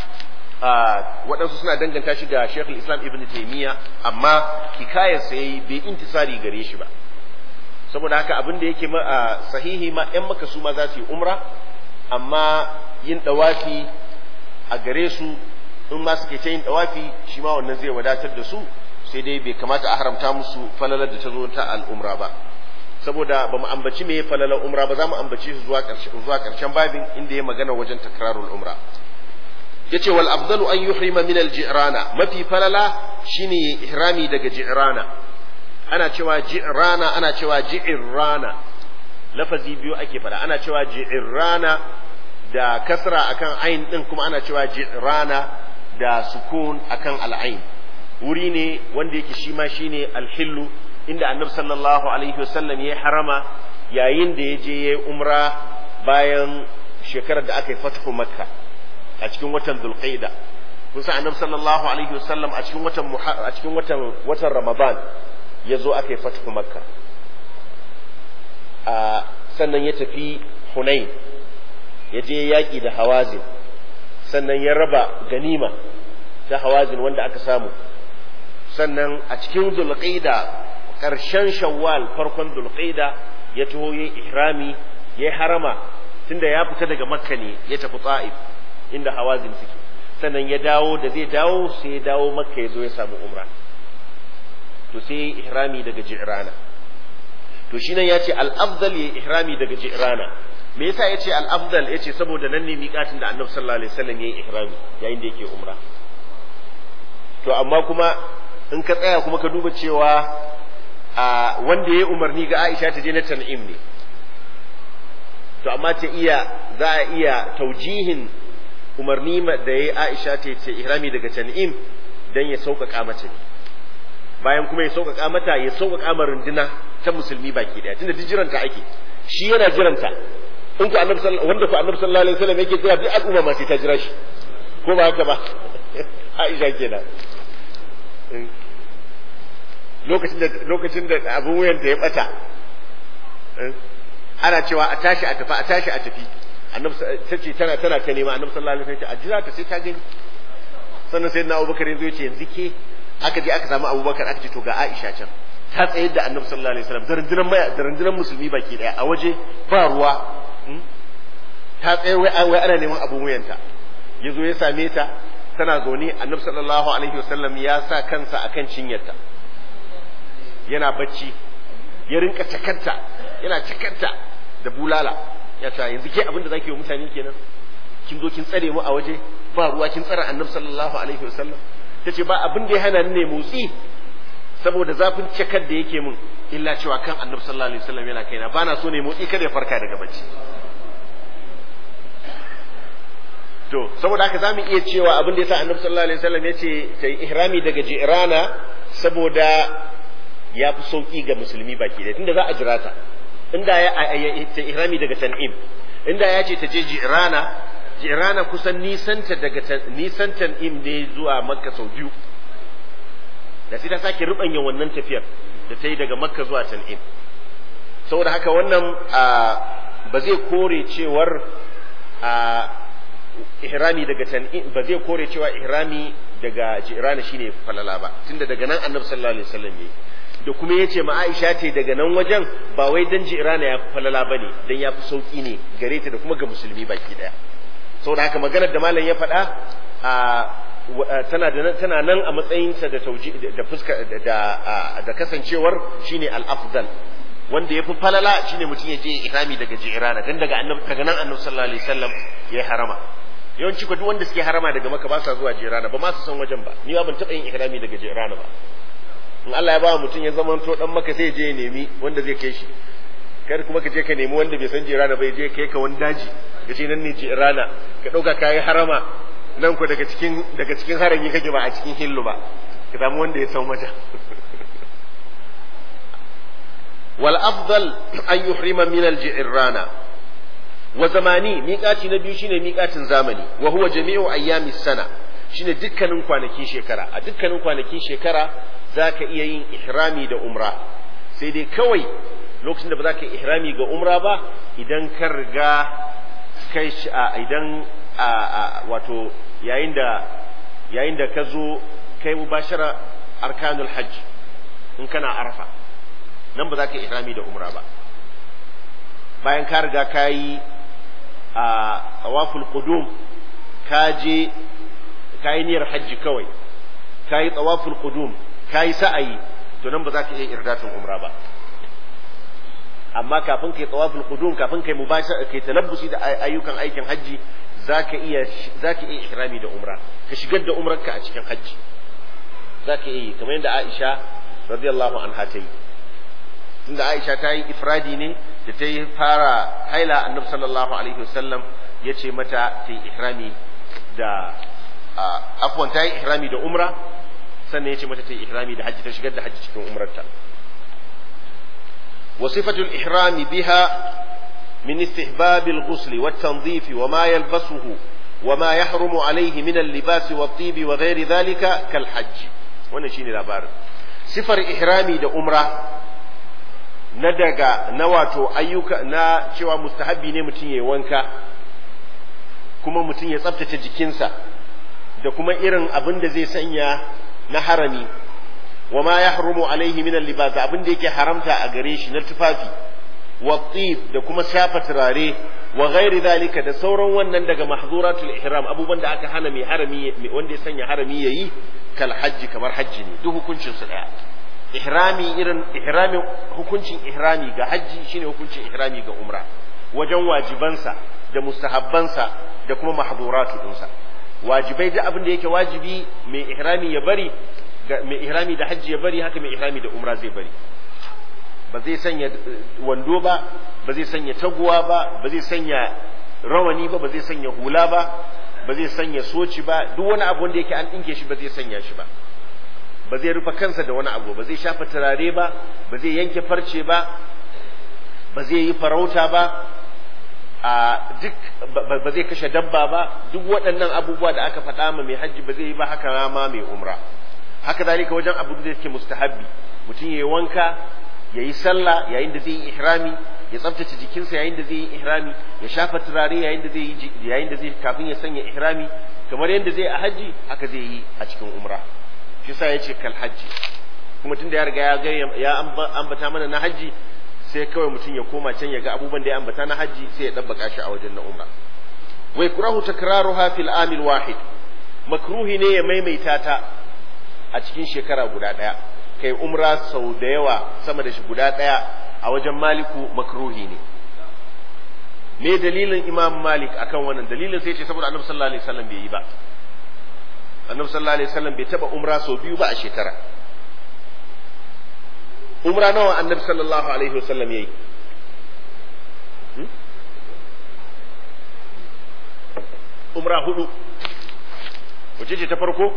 waɗansu suna danganta shi da shekul islam ibn taimiyya amma hikayar sai bai intisari gare shi ba saboda haka abin da yake sahihi ma ‘yan maka su ma za su yi umra amma yin ɗawafi a gare su in ma suke ta yin ɗawafi shi ma wannan zai wadatar da su sai dai bai kamata a haramta musu falalar da ta zo ta al'umra ba saboda ba mu ambaci me falalar umra ba za mu ambaci su zuwa ƙarshen babin inda ya magana wajen takrarul umra yace wal afdalu an yuhrima min al ji'rana mafi falala shine ihrami daga ji'rana ana cewa ji'rana ana cewa ji'irrana lafazi biyu ake fada ana cewa ji'irrana da kasra akan ain din kuma ana cewa ji'rana da sukun akan al'ain wuri ne wanda yake shi ma shine alhillu inda annabi sallallahu alaihi wasallam ya harama yayin da ya je ya umra bayan shekarar da aka yi fathu makka a cikin watan zulqaida kun san annabi sallallahu alaihi wasallam a cikin watan a cikin watan watan ramadan ya zo aka yi fathu makka a sannan ya tafi hunain ya je yaƙi da hawazin sannan ya raba ganima ta hawazin wanda aka samu sannan a cikin zulqaida ƙarshen shawwal farkon zulqaida ya taho ya ihrami ya harama tunda ya fita daga makka ne ya tafi ta'if inda hawazin suke sannan ya dawo da zai dawo sai ya dawo makka ya zo ya samu umra to sai ya ihrami daga ji'rana to shi nan ya ce al-afdal ya ihrami daga ji'rana me yasa ya ce al-afdal ya ce saboda nan ne miƙatin da annabi sallallahu alaihi wasallam ya yi ihrami yayin da yake umra to amma kuma in ka tsaya kuma ka duba cewa a wanda ya umarni ga Aisha ta je na tan'im ne to amma ta iya za a iya taujihin umarni da ya Aisha ta ce ihrami daga tan'im dan ya sauƙaƙa mata ne bayan kuma ya sauƙaƙa mata ya sauƙaƙa ma runduna ta musulmi baki daya tunda duk jiranta ake shi yana jiranta in ku annabi wanda ku annabi sallallahu alaihi wasallam yake jira duk al'umma ma sai ta jira shi ko ba haka ba Aisha kenan lokacin da lokacin da abin wuyanta ya bata ana cewa a tashi a tafi a tashi a tafi annabi tace tana tana ta nema annabi sallallahu alaihi wasallam a jira ta sai ta gani sannan sai na Abubakar yanzu ya ce yanzu ke aka je aka samu Abubakar aka ce to ga Aisha can ta tsayar da annabi sallallahu alaihi wasallam da rundunar mai da rundunar musulmi baki daya a waje ba ruwa ta tsaye wai wai ana neman abun wuyanta yazo ya same ta tana zaune annabi sallallahu alaihi wasallam ya sa kansa akan cinyarta yana bacci ya rinka cakarta yana cakarta da bulala ya ta yanzu ke abin da zaki yi wa mutane kenan kin zo kin tsare mu a waje ba ruwa kin tsara annabi sallallahu alaihi wasallam tace ba abin da ya hana ni ne motsi saboda zafin cakar da yake mun illa cewa kan annabi sallallahu alaihi wasallam yana kaina bana so ne motsi kada ya farka daga bacci to saboda haka zamu iya cewa abin da yasa annabi sallallahu alaihi wasallam yace ta yi ihrami daga jirana saboda ya fi sauki ga musulmi baki da tunda za a jira ta inda ya ta ihrami daga tan'im inda ya ce ta je jirana jirana kusan nisanta daga nisan tan'im ne zuwa makka sau biyu da sai ta sake rubanya wannan tafiyar da ta yi daga makka zuwa tan'im saboda haka wannan ba zai kore cewar ihrami daga tan'im ba zai kore cewa ihrami daga jirana shine falala ba tunda daga nan annabi sallallahu alaihi wasallam yayi da kuma yace ma Aisha ce daga nan wajen ba wai dan jirana ya falala bane dan ya fi sauki ne gare ta da kuma ga musulmi baki daya saboda haka maganar da malam ya faɗa a tana da tana nan a matsayinsa da tauji da fuska da da kasancewar shine al-afdal wanda yafi falala shine mutum ya je ihrami daga jirana dan daga annabi daga nan annabi sallallahu alaihi wasallam ya harama yawanci ko duk wanda suke harama daga maka ba sa zuwa jirana ba ma su san wajen ba ni ba ban taɓa yin ihrami daga jirana ba in Allah ya ba mutum ya zama to dan maka sai je ya nemi wanda zai kai shi kar kuma ka je ka nemi wanda bai san jirana bai je kai ka wani daji ka ce nan ne jirana ka ɗauka kayi harama nan ku daga cikin daga cikin harami kake ba a cikin hillu ba ka samu wanda ya san wajen wal afdal an yuhrima min al ji'rana wa zamani miƙaci na biyu shine miƙacin zamani wa huwa jami'u ayyamis sana shine dukkanin kwanakin shekara a dukkanin kwanakin shekara zaka iya yin ihrami da umra sai dai kawai lokacin da ba za ka yi ihrami ga umra ba idan ka riga kai idan wato yayin da yayin da ka zo kai mubashara arkanul hajj in kana arfa nan ba za ka yi ihrami da umra ba bayan ka riga ka yi a tsawaful qudum ka je ka yi niyyar hajji kawai ka yi tsawaful qudum ka yi sa'ayi to nan ba za ka iya irdatin umra ba amma kafin kai tsawaful qudum kafin kai mubashara kai talabbusi da ayyukan aikin hajji zaka iya zaka iya ihrami da umra ka shigar da umrarka a cikin hajji zaka iya yi kamar yadda Aisha radiyallahu anha ta yi tunda Aisha ta yi ifradi ne da ta yi fara haila annabi sallallahu alaihi wasallam ya ce mata ta yi ihrami da afwan ta yi ihrami da umra sannan ya ce mata ta yi ihrami da hajji ta shigar da hajji cikin umrarta وصفة الإحرام بها من استحباب الغسل والتنظيف وما يلبسه وما يحرم عليه من اللباس والطيب وغير ذلك كالحج ونشين الأبار صفر إحرامي دا أمرة ندقى نواتو أيوك نا شوى مستحبي نمتين وانكا kuma mutum ya tsabtace jikinsa da kuma irin abin da zai sanya na harami wa ma yahrumu alaihi min libas abin da yake haramta a gare shi na tufafi wa da kuma shafa turare wa ghairi zalika da sauran wannan daga mahzuratul ihram abubuwan da aka hana mai harami wanda ya sanya harami yayi kal hajji kamar hajji ne duk hukuncin su daya ihrami irin ihramin hukuncin ihrami ga hajji shine hukuncin ihrami ga umra wajen wajibansa da mustahabbansa da kuma mahduratu dinsa wajibai duk abin da yake wajibi mai ihrami ya bari mai ihrami da hajji ya bari haka mai ihrami da umra zai bari ba zai sanya wando ba ba zai sanya taguwa ba ba zai sanya rawani ba ba zai sanya hula ba ba zai sanya soci ba duk wani abu wanda yake an dinke shi ba zai sanya shi ba ba zai rufe kansa da wani abu ba zai shafa turare ba ba zai yanke farce ba ba zai yi farauta ba a duk ba zai kashe dabba ba duk waɗannan abubuwa da aka faɗa ma mai hajji ba zai yi ba haka ma mai umra haka zalika wajen abu da yake mustahabbi mutum ya yi wanka ya yi sallah yayin da zai yi ihrami ya tsaftace jikinsa yayin da zai yi ihrami ya shafa turare yayin da zai yi yayin da zai kafin ya sanya ihrami kamar yadda zai a haji haka zai yi a cikin umra shi sa yace kal haji kuma tunda ya riga ya ga ya ambata mana na haji sai kawai mutum ya koma can ya ga abubuwan da ya ambata na haji sai ya dabbaka shi a wajen na umra wai kurahu takraruha fil amil wahid makruhi ne ya maimaita ta a cikin shekara guda ɗaya kai umra sau da yawa sama da shi guda ɗaya a wajen maliku makruhi ne me dalilin imam malik akan wannan dalilin sai ce saboda annabi sallallahu alaihi wasallam bai yi ba annabi sallallahu alaihi wasallam bai taba umra sau biyu ba a shekara umra nawa annabi sallallahu alaihi wasallam yayi umra hudu wace ce ta farko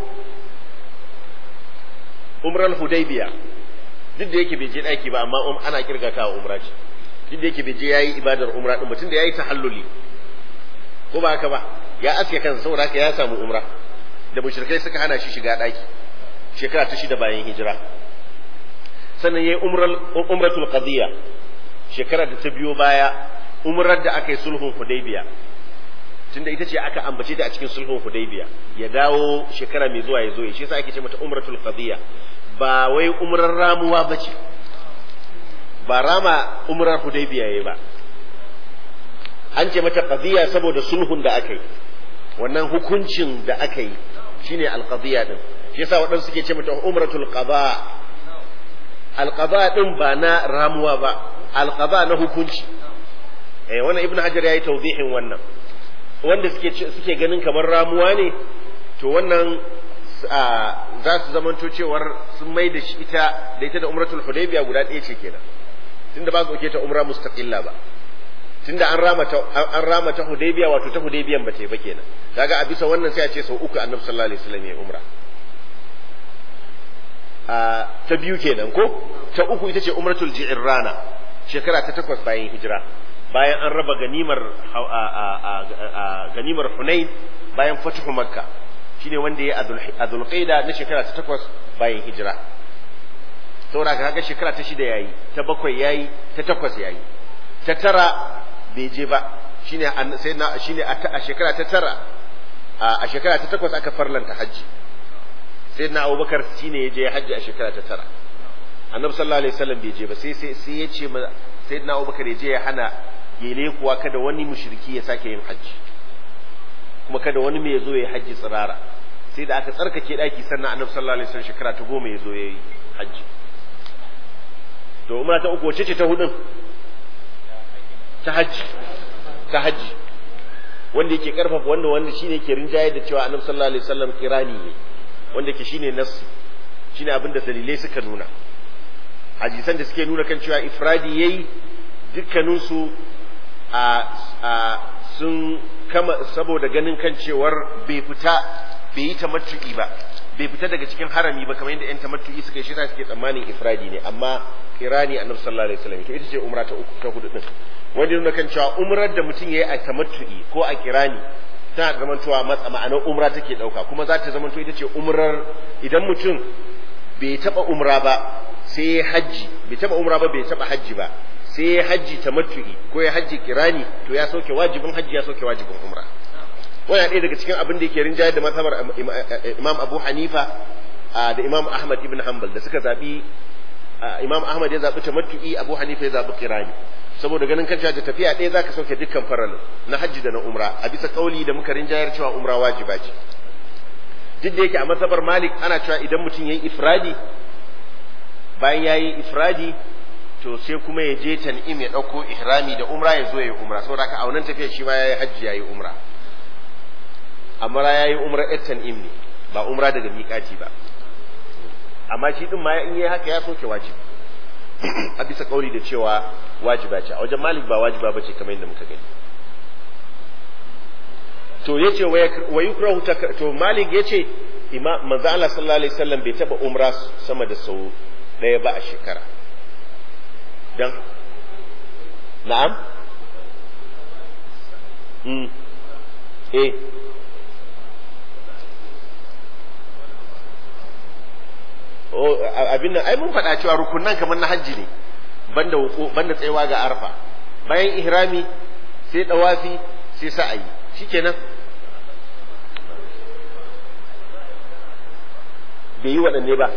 umral hudaybiya duk da yake bai je daki ba amma ana kirgata wa umra ce duk da yake bai je yayi ibadar umra din mutum da yayi tahalluli ko ba haka ba ya aske kansa saboda haka ya samu umra da mushrikai suka hana shi shiga daki shekara ta shida bayan hijira sannan yayi umral umratul qadiyya shekara da ta biyo baya umrar da aka yi sulhun hudaybiya tunda ita ce aka ambace ta a cikin sulhun hudaybiya ya dawo shekara mai zuwa ya zo shi yasa ake ce mata umratul qadiyya ba wai umrar ramuwa bace ba rama umrar hudaybiya yayi ba an ce mata qadiyya saboda sulhun da aka yi wannan hukuncin da aka yi shine alqadiyya din shi yasa waɗansu suke ce mata umratul qada alqada din ba na ramuwa ba alqada na hukunci eh wannan ibnu hajar yayi tawdihin wannan wanda suke suke ganin kamar ramuwa ne to wannan za su zamanto cewar sun mai da shi ita da ita da umratul hudaybiya guda ɗaya ce kenan tunda ba su ta umra mustaqilla ba tunda an rama ta an rama ta hudaybiya wato ta hudaybiyan ba ta yi ba kenan kaga a bisa wannan sai a ce sau uku annabi sallallahu alaihi wasallam ya umra a ta biyu kenan ko ta uku ita ce umratul ji'rana shekara ta takwas bayan hijira bayan an raba ganimar ganimar Hunain bayan fatuhu Makka shine wanda ya a Zulqaida na shekara ta takwas bayan hijira saboda kaga shekara ta shida yayi ta bakwai yayi ta takwas yayi ta tara bai je ba shine sai na shine a shekara ta tara a shekara ta takwas aka farlanta hajji sai na Abubakar shine ya je hajji a shekara ta tara annabi sallallahu alaihi wasallam bai je ba sai sai ya ce sai na Abubakar ya je ya hana gele kuwa kada wani mushriki ya sake yin hajji kuma kada wani mai zo ya hajji tsirara sai da aka tsarkake daki sannan annabi sallallahu alaihi wasallam shekara ta goma ya zo ya yi hajji to umra ta uku wacce ce ta hudun ta hajji ta hajji wanda yake karfafa wanda wanda shine yake rinjaye da cewa annabi sallallahu alaihi wasallam kirani ne wanda yake shine nassi shine abin da dalilai suka nuna hadisan da suke nuna kan cewa ifradi yayi dukkanin su a a sun kama saboda ganin kan cewar bai fita bai yi tamattu'i ba bai fita daga cikin harami ba kamar yadda yan tamattu'i suka yi shira suke tsammanin ifradi ne amma kirani annabi sallallahu alaihi wasallam to ita ce umra ta uku ta hudu din wanda nuna kan cewa umrar da mutum yayi a tamattu'i ko a kirani tana zaman cewa matsa ma'anar umra take dauka kuma za ta zama to ita ce umrar idan mutum bai taba umra ba sai ya hajji bai taba umra ba bai taba hajji ba sai ya hajji tamattu'i ko ya hajji kirani to ya sauke wajibin hajji ya sauke wajibin umra wannan ɗaya daga cikin abin da yake rinjayar da mazhabar Imam Abu Hanifa da Imam Ahmad ibn Hanbal da suka zabi Imam Ahmad ya zabi tamattu'i Abu Hanifa ya zabi kirani saboda ganin kan da tafiya ɗaya zaka sauke dukkan faralin na hajji da na umra a bisa kauli da muka rinjayar cewa umra wajiba ce duk da yake a mazhabar Malik ana cewa idan mutum yayi ifradi bayan yayi ifradi to sai kuma ya je tan'im ya ɗauko ihrami da umra ya zo ya yi umra saboda haka a wannan tafiya shi ma yayi hajji yayi umra amma ya yi umra yar tan'im ne ba umra daga miƙati ba amma shi din ma in yi haka ya soke wajibi a bisa kauli da cewa wajiba ce a wajen malik ba wajiba ba ce kamar yadda muka gani to yace wa yukrahu to malik yace imam manzo Allah sallallahu alaihi wasallam bai taba umra sama da sau daya ba a shekara dan na'am mm eh abin nan ai mun faɗa cewa rukunan kamar na hajji ne banda wuko banda tsayawa ga arfa bayan ihrami sai dawafi sai sa'ayi shikenan bai yi waɗanne ba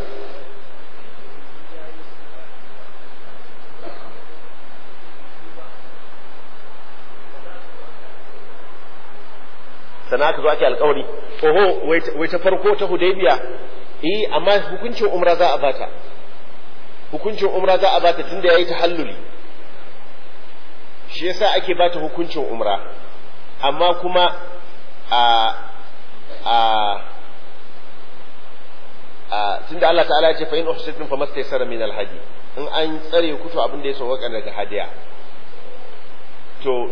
sana aka zo ake alkawari oho wai ta farko ta hudaybiya eh amma hukuncin umra za a bata hukuncin umra za a bata tunda yayi tahalluli shi yasa ake bata hukuncin umra amma kuma a a a tunda Allah ta'ala ya ce fa in uhsitum famastaysara min alhadi in an tsare ku to abin da ya sauka daga hadiya to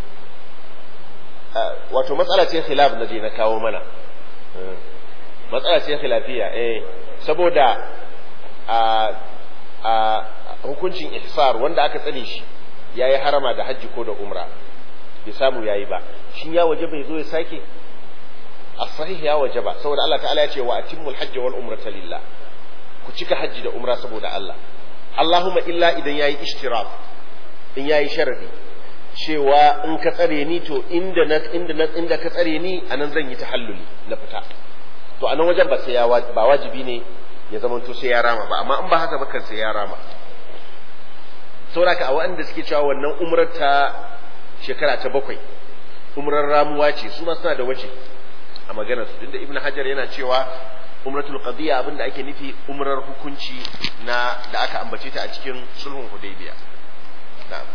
wato matsala ce khilaf na je na kawo mana matsala ce khilafiya eh saboda a a hukuncin ihsar wanda aka tsare shi yayi harama da hajji ko da umra bai samu yayi ba shin ya waje bai zo ya sake as-sahih ya waje ba saboda Allah ta'ala ya ce wa atimmul hajj wal umrata lillah ku cika hajji da umra saboda Allah Allahumma illa idan yayi ishtirak in yayi sharadi cewa in ka tsare ni to inda na inda na inda ka tsare ni anan zan yi tahalluli na fita to a nan wajen ba sai ya ba wajibi ne ya zama to sai ya rama ba amma in ba haka ba kan sai ya rama saboda a waɗanda suke cewa wannan umrar ta shekara ta bakwai umrar ramuwa ce su ma suna da waje a maganar su tunda ibnu hajar yana cewa umratul qadiya abinda ake nufi umrar hukunci na da aka ambace ta a cikin sulhun hudaybiya na'am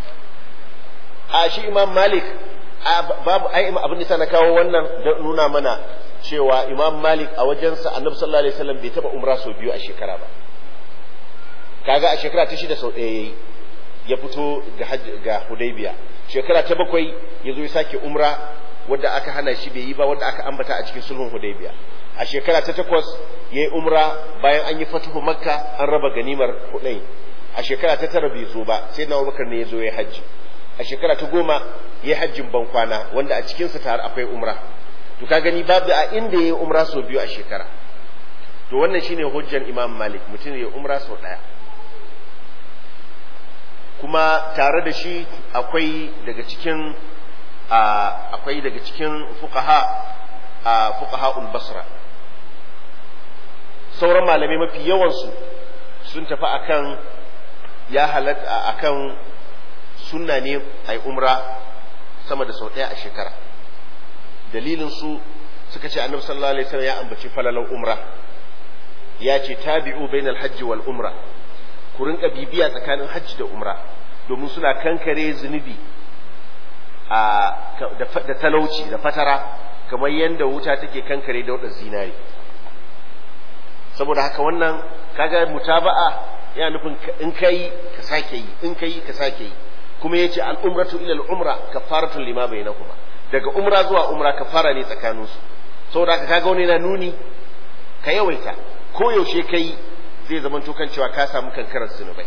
a shi imam malik babu ai abin da na kawo wannan don nuna mana cewa imam malik a wajensa annabi sallallahu alaihi wasallam bai taba umra sau biyu a shekara ba kaga a shekara ta shida sau ɗaya yayi ya fito ga ga hudaybiya shekara ta bakwai ya zo ya sake umra wadda aka hana shi bai yi ba wadda aka ambata a cikin sulhun hudaybiya a shekara ta takwas yayi umra bayan an yi fatuhu makka an raba ganimar hudayn a shekara ta tara bai zo ba sai na abubakar ne ya zo ya hajji a shekara ta goma ya hajjin ban kwana wanda a cikinsa tare akwai umra to ka gani babu a inda ya yi umra sau biyu a shekara to wannan shine hujjan imam malik mutum ya umra sau ɗaya kuma tare da shi akwai daga cikin akwai daga cikin fuqaha a fuqaha basra sauran malamai mafi yawansu sun tafi akan ya halatta akan sunna ne a umra sama da sau ɗaya a shekara dalilin su suka ce annabi sallallahu alaihi wasallam ya ambaci falalan umra ya ce tabi'u bainal hajji wal umra ku rinka bibiya tsakanin hajji da umra domin suna kankare zunubi da talauci da fatara kamar yadda wuta take kankare da wadda zinari saboda haka wannan kaga mutaba'a yana nufin in kai ka sake yi in kai ka sake yi kuma yace al-umratu ila al-umra kafaratun lima bainakuma daga umra zuwa umra kafara ne tsakanin su saboda haka kaga wani yana nuni ka yawaita ko yaushe kai zai zama to kan cewa ka samu kankarar zunubai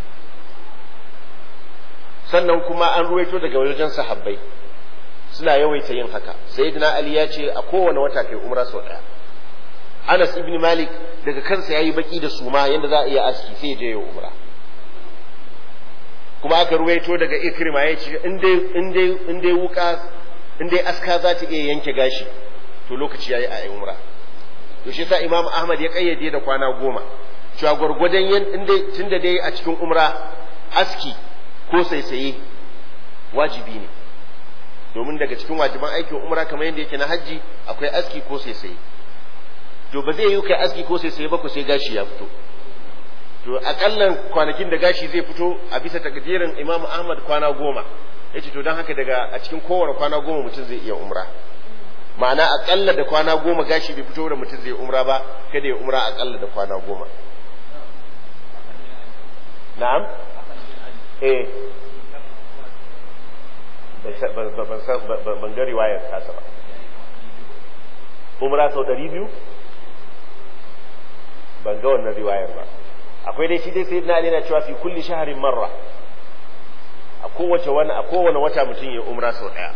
sannan kuma an ruwaito daga wajen sahabbai suna yawaita yin haka sayyidina ali ya ce a kowane wata kai umra sau daya Anas ibn Malik daga kansa yayi baki da suma yanda za a iya aski sai je ya umra kuma aka ruwaito daga Ikrima ya ce in dai in dai in dai wuka in dai aska za ta iya yanke gashi to lokaci yayi a umra to shi yasa Imam Ahmad ya kayyade da kwana goma cewa gwargwadon yan in dai tunda dai a cikin umra aski ko saisaye wajibi ne domin daga cikin wajiban aikin umra kamar yadda yake na hajji akwai aski ko saisaye to ba zai yi kai aski ko sai sai ba ku sai gashi ya fito to akallan kwanakin da gashi zai fito a bisa takdirin Imam Ahmad kwana goma yace to dan haka daga a cikin kowane kwana goma mutum zai iya umra ma'ana akalla da kwana goma gashi bai fito da mutum zai umra ba kada ya umra akalla da kwana goma na'am eh ban ga riwayar tasa ba umra sau ɗari biyu ban ga wannan riwayar ba akwai dai shi dai sai na yana cewa fi kulli shaharin marra a kowace wani a kowane wata mutum ya umra sau ɗaya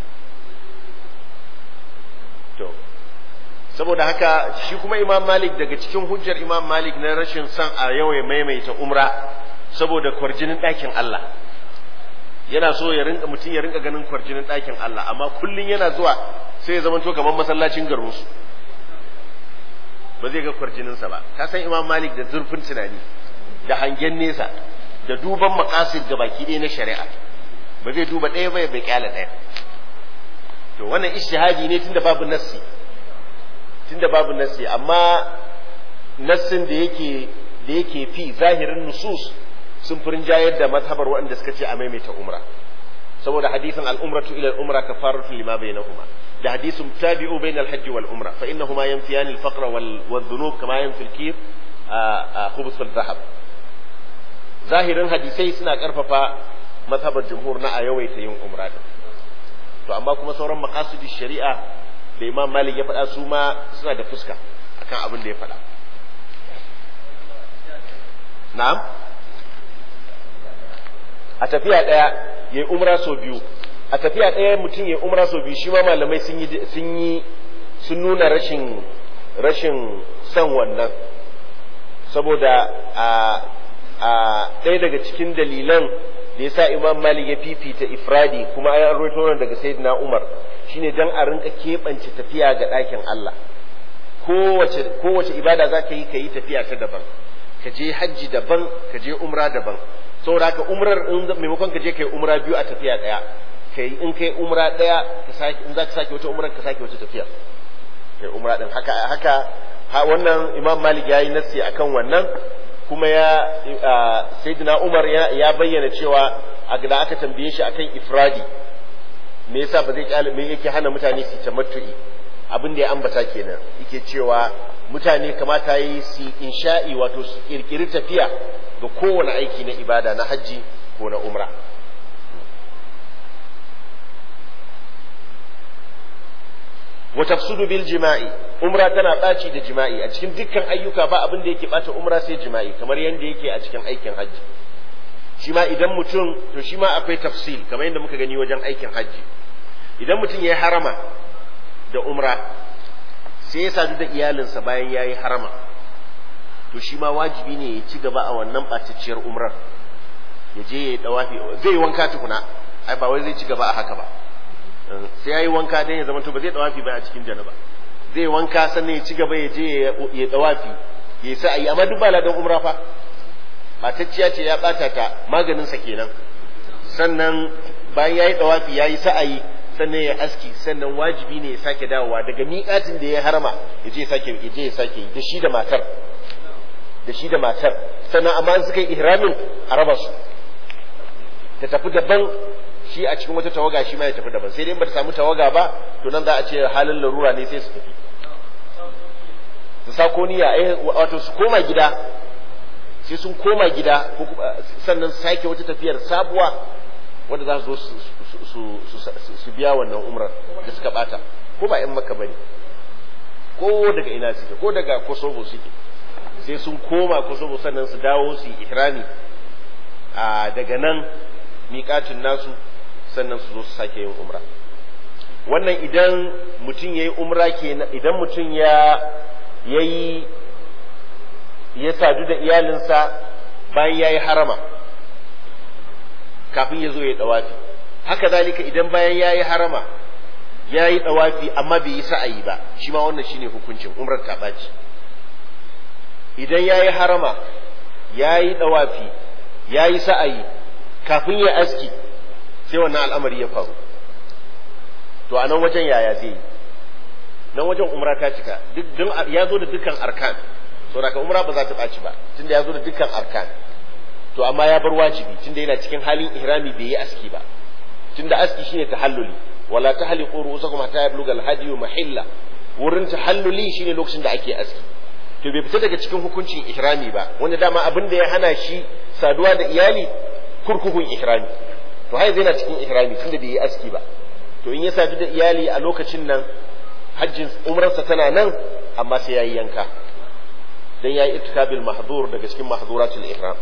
to saboda haka shi kuma imam malik daga cikin hujjar imam malik na rashin son a yawai maimaita umra saboda kwarjinin ɗakin Allah yana so ya rinka mutum ya rinka ganin kwarjinin ɗakin Allah amma kullun yana zuwa sai ya zama to kamar masallacin garinsu ba zai ga kwarjininsa ba ka san imam malik da zurfin tunani da hangen nesa da duban makasid ga baki ɗaya na shari'a ba zai duba ɗaya ba ya bai kyala ɗaya to wannan ishtihadi ne tunda babu nassi tunda babu nassi amma nassin da yake da yake fi zahirin nusus sun furin jayar da mazhabar waɗanda suka ce a maimaita umra saboda hadisin al-umratu ila al-umra kafaratu lima bainahuma da hadisin tabi'u bain al-hajj wal umra fa innahuma yanfiyan al-faqr wal dhunub kama yanfi al-kir khubus al-dhahab zahirin hadisai suna karfafa mazhabar jumhur na a yawaita yin umra din to amma kuma sauran maqasidin shari'a da imam malik ya faɗa su ma suna da fuska akan abin da ya faɗa na'am a tafiya ɗaya ya yi umra sau biyu a tafiya ɗaya mutum ya yi umra sau biyu shi ma malamai sun yi sun yi sun nuna rashin rashin son wannan saboda a a ɗaya daga cikin dalilan da ya sa imam malik ya fifita ifradi kuma an rawaito wannan daga sayyidina umar shine dan a rinka keɓance tafiya ga ɗakin Allah kowace kowace ibada za ka yi ka yi tafiya ta daban ka je hajji daban ka je umra daban saboda haka umrar in maimakon ka je kai umra biyu a tafiya daya kai in kai umra daya ka sake in zaka sake wata umrar ka sake wata tafiya kai umra din haka haka ha wannan imam malik yayi nassi akan wannan kuma ya sayyidina umar ya bayyana cewa a da aka tambaye shi akan ifradi me yasa ba zai kyale me yake hana mutane su tamattu'i abin da ya ambata kenan yake cewa mutane kamata yi su insha'i wato su kirkiri tafiya ga kowane aiki na ibada na hajji ko na umra wa tafsudu bil jima'i umra tana ɓaci da jima'i a cikin dukkan ayyuka ba abin da yake ɓata umra sai jima'i kamar yadda yake a cikin aikin hajji shi ma idan mutum to shi ma akwai tafsil kamar yadda muka gani wajen aikin hajji idan mutum ya yi harama da umra sai ya sadu da iyalinsa bayan ya yi harama to shi ma wajibi ne ya ci gaba a wannan ɓatacciyar umrar ya je ya yi ɗawafi zai yi wanka tukuna ai ba wai zai ci gaba a haka ba sai ya yi wanka don ya zama to ba zai ɗawafi ba a cikin janaba zai wanka sannan ya ci gaba ya je ya ɗawafi ya yi sa'ayi amma duk ba ladan umra fa ɓatacciya ce ya ɓata ta maganinsa kenan sannan bayan ya yi ɗawafi ya yi sa'ayi sannan ya aski sannan wajibi ne ya sake dawowa daga miƙatin da ya harama ya je ya sake ya je ya sake da shi da matar da shi da matar sannan amma suka yi ihramin a raba su ta tafi daban shi a cikin wata tawaga shi ma ya tafi daban sai dai ba ta samu tawaga ba to nan za a ce halin larura ne sai su tafi su sako niyya eh wato su koma gida sai sun koma gida sannan su sake wata tafiyar sabuwa wanda za su zo su biya wannan umrar da suka bata ko ba 'yan maka bane ko daga ina suke ko daga kosovo suke sai sun koma kosovo sannan su dawo su yi ihrami a daga nan miƙatin nasu sannan su zo su sake yin umra wannan idan mutum ya yi umra kenan idan mutum ya yayi ya sadu da iyalinsa bayan ya yi harama kafin ya zo ya dawafi haka zalika idan bayan ya yi harama ya yi dawafi amma bai yi sa'ayi ba shi ma wannan shine hukuncin umrar ta ɓaci idan ya yi harama ya yi dawafi ya yi sa'ayi kafin ya aski sai wannan al'amari ya faru to a nan wajen yaya zai yi nan wajen umra ta cika duk ya zo da dukkan arkan saboda ka umra ba za ta ɓaci ba tunda ya zo da dukkan arkan to amma ya bar wajibi tunda yana cikin halin ihrami bai yi aski ba tunda aski shine tahalluli wala tahliqu ru'usakum hatta yablugha al-hadi mahilla wurin tahalluli shine lokacin da ake aski to bai fita daga cikin hukuncin ihrami ba wanda dama abin da ya hana shi saduwa da iyali kurkukun ihrami to har yana cikin ihrami tunda bai yi aski ba to in ya sadu da iyali a lokacin nan hajjin umrarsa tana nan amma sai yayi yanka dan yayi ittikabil mahzur daga cikin mahzuratul ihram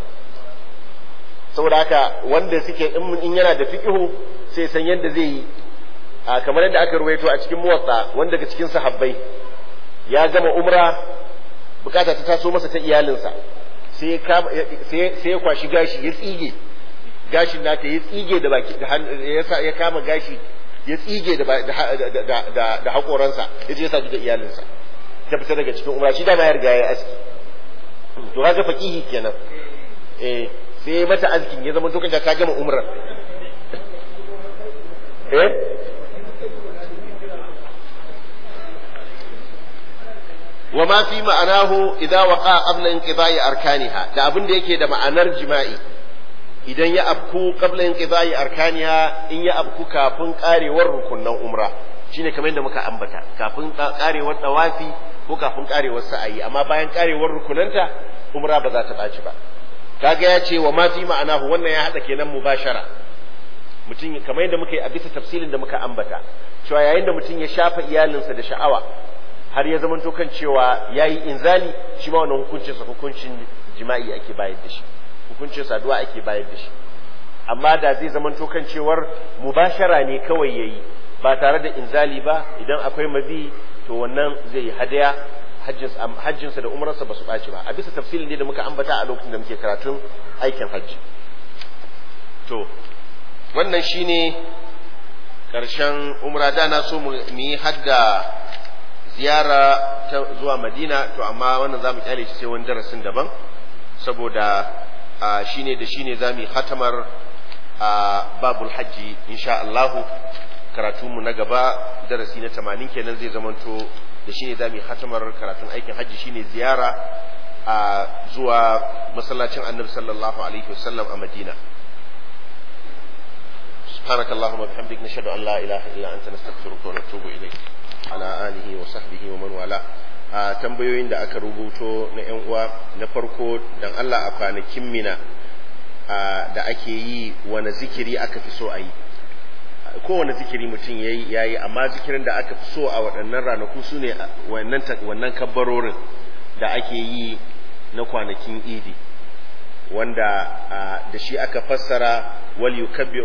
saboda haka wanda suke in yana da fiqhu sai san yadda zai yi kamar yadda aka ruwaito a cikin muwatta wanda daga cikin sahabbai ya gama umra bukata ta taso masa ta iyalinsa sai sai ya kwashi gashi ya tsige gashin nata ya tsige da baki ya kama gashi ya tsige da da da hakoransa ya je ya sadu da iyalinsa ta fita daga cikin umra shi dama ya riga ya aski to kaga faqihi kenan eh sai mata azkin ya zama lokacin ta gama umrar eh wa ma fi ma'anahu idza waqa qabla inqida'i arkaniha da abin da yake da ma'anar jima'i idan ya abku qabla inqida'i arkaniha in ya abku kafin karewar rukunnan umra shine kamar yadda muka ambata kafin karewar dawafi ko kafin karewar sa'ayi amma bayan karewar rukunanta umra ba za ta ɓaci ba kaga ya ce wa ma fi ma'anahu wannan ya hada kenan mubashara mutum kamar yadda muka yi a bisa tafsilin da muka ambata cewa yayin da mutum ya shafa iyalinsa da sha'awa har ya zamanto kan cewa yayi inzali shi ma wannan hukuncin sa hukuncin jima'i ake bayar da shi hukuncin saduwa ake bayar da shi amma da zai zamanto kan cewar mubashara ne kawai yayi ba tare da inzali ba idan akwai mazi to wannan zai yi hadaya hajjinsa da umararsa ba su ɓaci ba a bisa tafsilin ne da muka ambata a lokacin da muke karatun aikin hajji to wannan shine ƙarshen umra da na so mu yi hadda ziyara ta zuwa madina to amma wannan za mu kyale shi sai wani darasin daban saboda shine da shine za mu yi hatamar a babul hajji insha Allahu karatunmu na gaba darasi na tamanin kenan zai zamanto da shi ne za mu yi hatamar karatun aikin hajji shine ziyara a zuwa masallacin annabi sallallahu alaihi wasallam a madina سبحانك اللهم وبحمدك نشهد ان لا اله الا انت نستغفرك ونتوب اليك على اله وصحبه ومن والاه a tambayoyin da aka rubuto na yan uwa na farko dan Allah a kwanakin mina da ake yi wani zikiri aka fi so a yi kowane zikiri mutum ya yi amma zikirin da aka fi so a waɗannan ranaku su ne wannan kabbarorin da ake yi na kwanakin idi wanda da shi aka fassara wal yukabbi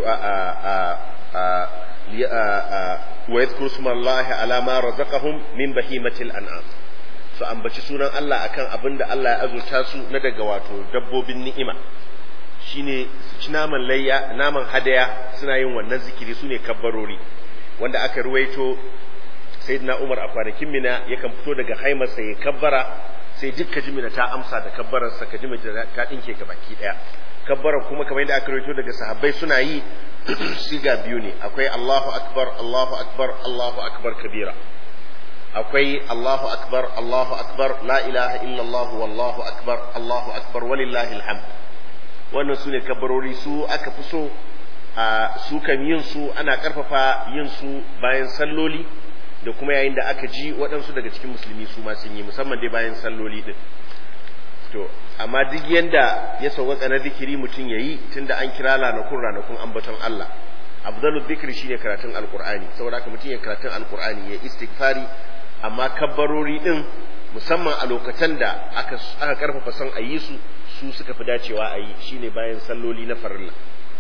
wa yadhkuru smallahi ala ma razaqahum min bahimatil an'am su ambaci sunan Allah akan abin da Allah ya azurta su na daga wato dabbobin ni'ima shine ci naman layya naman hadaya suna yin wannan zikiri su ne kabbarori wanda aka ruwaito sayyidina Umar a kwanakin mina yakan fito daga haimarsa ya kabbara sai duk jimina ta amsa da kabbararsa kajimina ta dinke ga baki daya kabbarar kuma kamar yadda aka ruwaito daga sahabbai suna yi siga biyu ne akwai Allahu akbar Allahu akbar Allahu akbar kabira akwai Allahu akbar Allahu akbar la ilaha illallah wallahu akbar Allahu akbar walillahi alhamd wannan su ne kabbarori su aka fi so su kan yin su ana karfafa yin su bayan salloli da kuma yayin da aka ji waɗansu daga cikin musulmi su ma sun yi musamman dai bayan salloli din to amma duk yanda ya sauƙaƙa na zikiri mutum ya yi tunda an kira ranakun ranakun ambaton Allah abdullu zikiri shine karatun alqur'ani saboda haka mutum ya karatun alqur'ani ya istighfari amma kabbarori din musamman a lokacin da aka aka karfafa son a yi su su suka fi dacewa a yi shine bayan salloli na farilla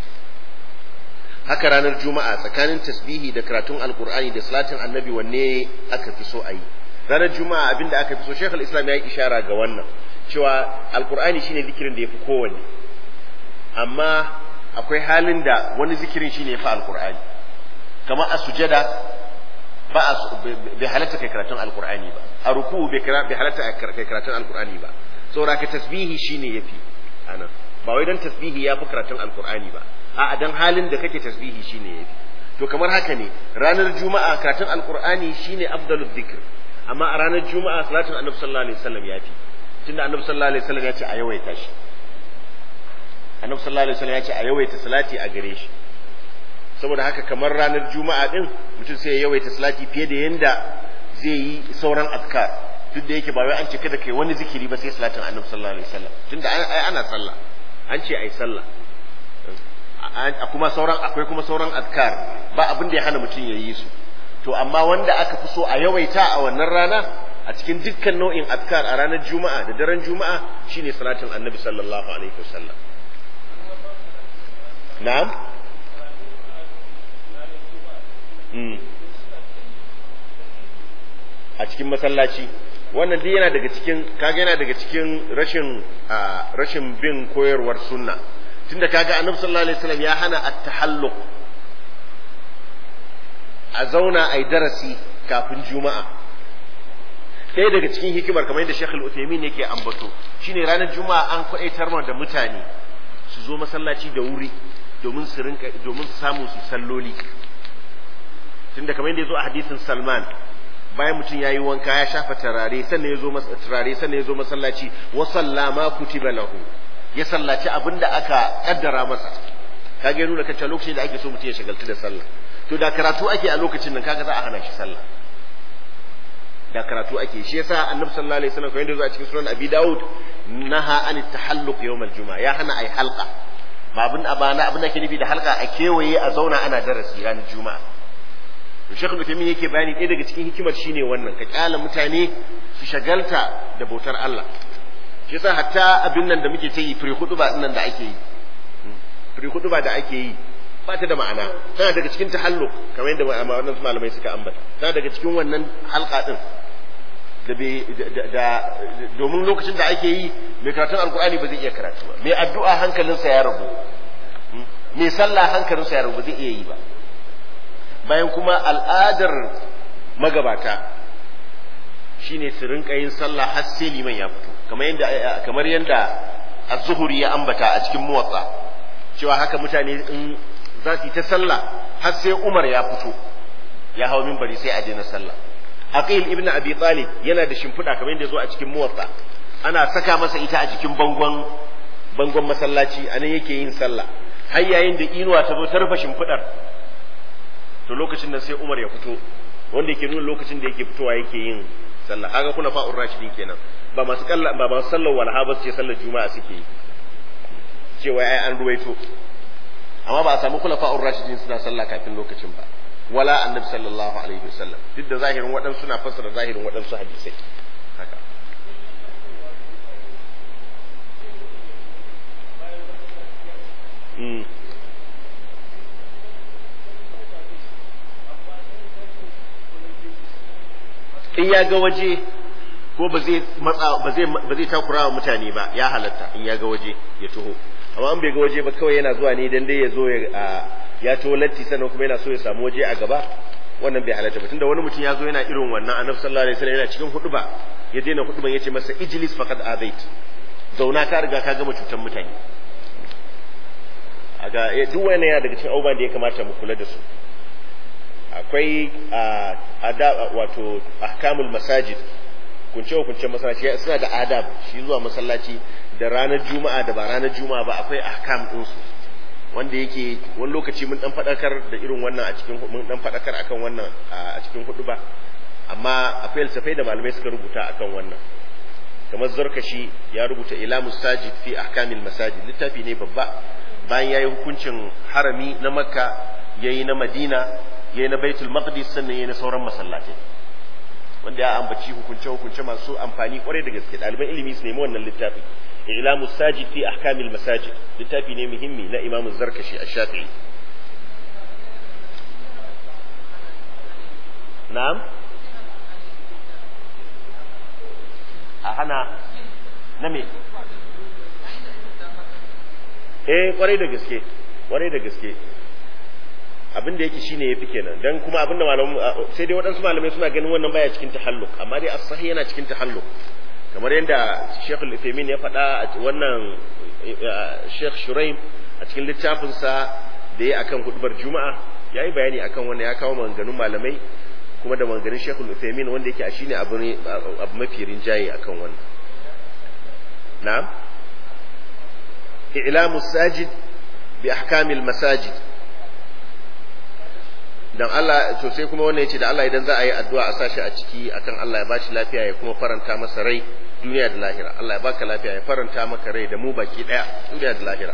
haka ranar juma'a tsakanin tasbihi da karatun alqur'ani da salatin annabi wanne aka fi so a yi ranar juma'a abinda aka fi so shekul islam ya yi ishara ga wannan cewa alqur'ani shine zikirin da ya fi kowanne amma akwai halin da wani zikirin shine ya fi alqur'ani kamar a sujada ba a bai halatta kai karatun alqur'ani ba a ruku bai halatta kai karatun alqur'ani ba saboda ka tasbihi shine yafi anan ba wai dan tasbihi yafi karatun alqur'ani ba a'a dan halin da kake tasbihi shine yafi to kamar haka ne ranar juma'a karatun alqur'ani shine afdalul dhikr amma a ranar juma'a salatin annabi sallallahu alaihi wasallam yafi tunda annabi sallallahu alaihi wasallam ya ce a yawaita shi annabi sallallahu alaihi wasallam ya ce a yawaita salati a gare shi saboda haka kamar ranar juma'a din mutum sai ya yawaita salati fiye da yanda zai yi sauran azkar duk da yake ba wai an ce kada kai wani zikiri ba sai salatin annabi sallallahu alaihi wasallam tunda ai ana sallah an ce ai sallah kuma sauran akwai kuma sauran azkar ba abin da ya hana mutum ya yi su to amma wanda aka fi so a yawaita a wannan rana a cikin dukkan nau'in azkar a ranar juma'a da daren juma'a shine salatin annabi sallallahu alaihi wasallam na'am a cikin masallaci wannan duk yana daga cikin kaga yana daga cikin rashin rashin bin koyarwar sunna tunda kaga annabi sallallahu alaihi wasallam ya hana at-tahalluq a zauna ai darasi kafin juma'a ɗaya daga cikin hikimar kamar yadda Sheikh Al-Uthaymeen yake ambato shine ranar juma'a an kwaitar da mutane su zo masallaci da wuri domin su rinka domin su samu su salloli tunda kamar yadda ya zo a hadisin Salman bayan mutum ya yi wanka ya shafa turare sannan ya zo turare sannan ya zo masallaci wa sallama kutiba lahu ya sallaci abin da aka kaddara masa kaga ya nuna kan lokacin da ake so mutum ya shagaltu da sallah to da karatu ake a lokacin nan kaga za a hana shi sallah da karatu ake shi yasa annabi sallallahu alaihi wasallam kamar yadda zo a cikin sunan abi daud naha an tahalluq yawm al-juma'a ya hana ai halqa ba abin abana abin da ke nufi da halqa a kewaye a zauna ana darasi ranar juma'a to Sheikh Uthaymeen yake bayani ɗaya daga cikin hikimar shine wannan ka kyala mutane su shagalta da bautar Allah shi yasa hatta abin nan da muke ta yi firi hutuba din nan da ake yi firi hutuba da ake yi ba ta da ma'ana tana daga cikin tahallu kamar yadda wannan malamai suka ambata tana daga cikin wannan halka din da bai da domin lokacin da ake yi mai karatun alkur'ani ba zai iya karatu ba mai addu'a hankalinsa ya rabu mai sallah hankalinsa ya rabu zai iya yi ba bayan kuma al'adar magabata shine su rinka yin sallah har sai liman ya fito kamar yadda kamar yadda az-zuhri ya ambata a cikin muwatta cewa haka mutane in za su yi ta sallah har sai Umar ya fito ya hawo minbari sai a daina sallah Aqil ibn Abi Talib yana da shimfiɗa kamar yadda zo a cikin muwatta ana saka masa ita a cikin bangon bangon masallaci anan yake yin sallah har yayin da inuwa ta zo ta rufe shimfiɗar to lokacin nan sai Umar ya fito wanda yake nuna lokacin da yake fitowa yake yin sallah kaga kuna fa'ur rashidin kenan ba masu kalla ba masu sallar walha ba ce sallar juma'a suke yi cewa ai an ruwaito amma ba a samu kula fa'ur rashidin suna sallah kafin lokacin ba wala annabi sallallahu alaihi wasallam duk da zahirin waɗansu suna fassara zahirin waɗansu hadisai haka Mm. in ya ga waje ko ba zai matsa ba zai ba zai takura wa mutane ba ya halatta in ya ga waje ya taho amma an bai ga waje ba kawai yana zuwa ne dan dai ya zo ya ya taho latti sannan kuma yana so ya samu waje a gaba wannan bai halatta ba tunda wani mutum ya zo yana irin wannan annabi sallallahu alaihi wasallam yana cikin huduba ya daina huduban yace masa ijlis faqad azait zauna ka riga ka gama cutar mutane aga duk wannan yana daga cikin abubuwan da ya kamata mu kula da su akwai adab wato ahkamul masajid kunce kunce masallaci suna da adab shi zuwa masallaci da ranar juma'a da ba ranar juma'a ba akwai ahkam din su wanda yake wani lokaci mun dan fadakar da irin wannan a cikin mun dan fadakar akan wannan a cikin hudu ba amma akwai littafai da malamai suka rubuta akan wannan kamar zarkashi ya rubuta ilamus sajid fi ahkamil masajid littafi ne babba bayan yayi hukuncin harami na makka yayi na madina yayi na baitul maqdis sannan yayi na sauran masallatai wanda ya ambaci hukunce hukunce masu amfani kwarai da gaske ɗaliban ilimi su nemi wannan littafi ilamus sajid fi ahkamil masajid littafi ne muhimmi na imamu zarkashi a shafi'i na'am a hana na me eh kwarai da gaske kwarai da gaske abin da yake shine yafi kenan dan kuma abin da malamu sai dai waɗansu malamai suna ganin wannan baya cikin tahalluk amma dai as-sahih yana cikin tahalluk kamar yadda Sheikh Al-Uthaymeen ya faɗa a wannan Sheikh Shuraim a cikin littafin sa da ya akan hudubar Juma'a yayi bayani akan wannan ya kawo maganganun malamai kuma da maganganun Sheikh Al-Uthaymeen wanda yake a shine abu ne abu mafi rinjaye akan wannan na'am i'lamu sajid bi ahkamil masajid dan Allah to sai kuma wannan yace da Allah idan za a yi addu'a a sashi a ciki akan Allah ya bashi lafiya ya kuma faranta masa rai duniya da lahira Allah ya baka lafiya ya faranta maka rai da mu baki daya duniya da lahira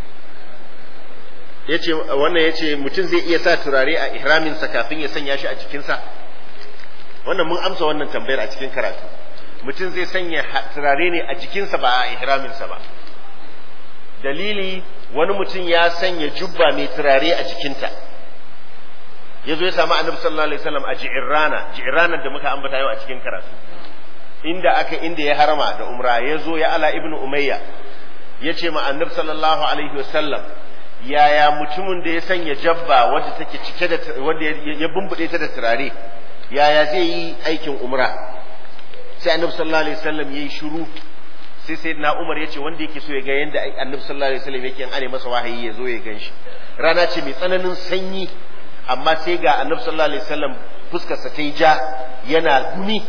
yace wannan yace mutum zai iya sa turare a ihramin sa kafin ya sanya shi a jikin sa wannan mun amsa wannan tambayar a cikin karatu mutum zai sanya turare ne a jikinsa ba a ihramin sa ba dalili wani mutum ya sanya jubba mai turare a jikinta ya zo ya samu annabi sallallahu alaihi wasallam a ji'irrana ji'irrana da muka ambata yau a cikin karatu inda aka inda ya harama da umra ya zo ya ala ibnu umayya ya ce ma annabi sallallahu alaihi wasallam yaya mutumin da ya sanya jabba wadda take cike da wanda ya bumbude ta da turare yaya zai yi aikin umra sai annabi sallallahu alaihi wasallam yayi shiru sai sai na umar ya ce wanda yake so ya ga yanda annabi sallallahu alaihi wasallam yake ane masa wahayi ya zo ya ganshi rana ce mai tsananin sanyi amma sai ga annabi sallallahu alaihi wasallam fuskarsa ta yi ja yana gumi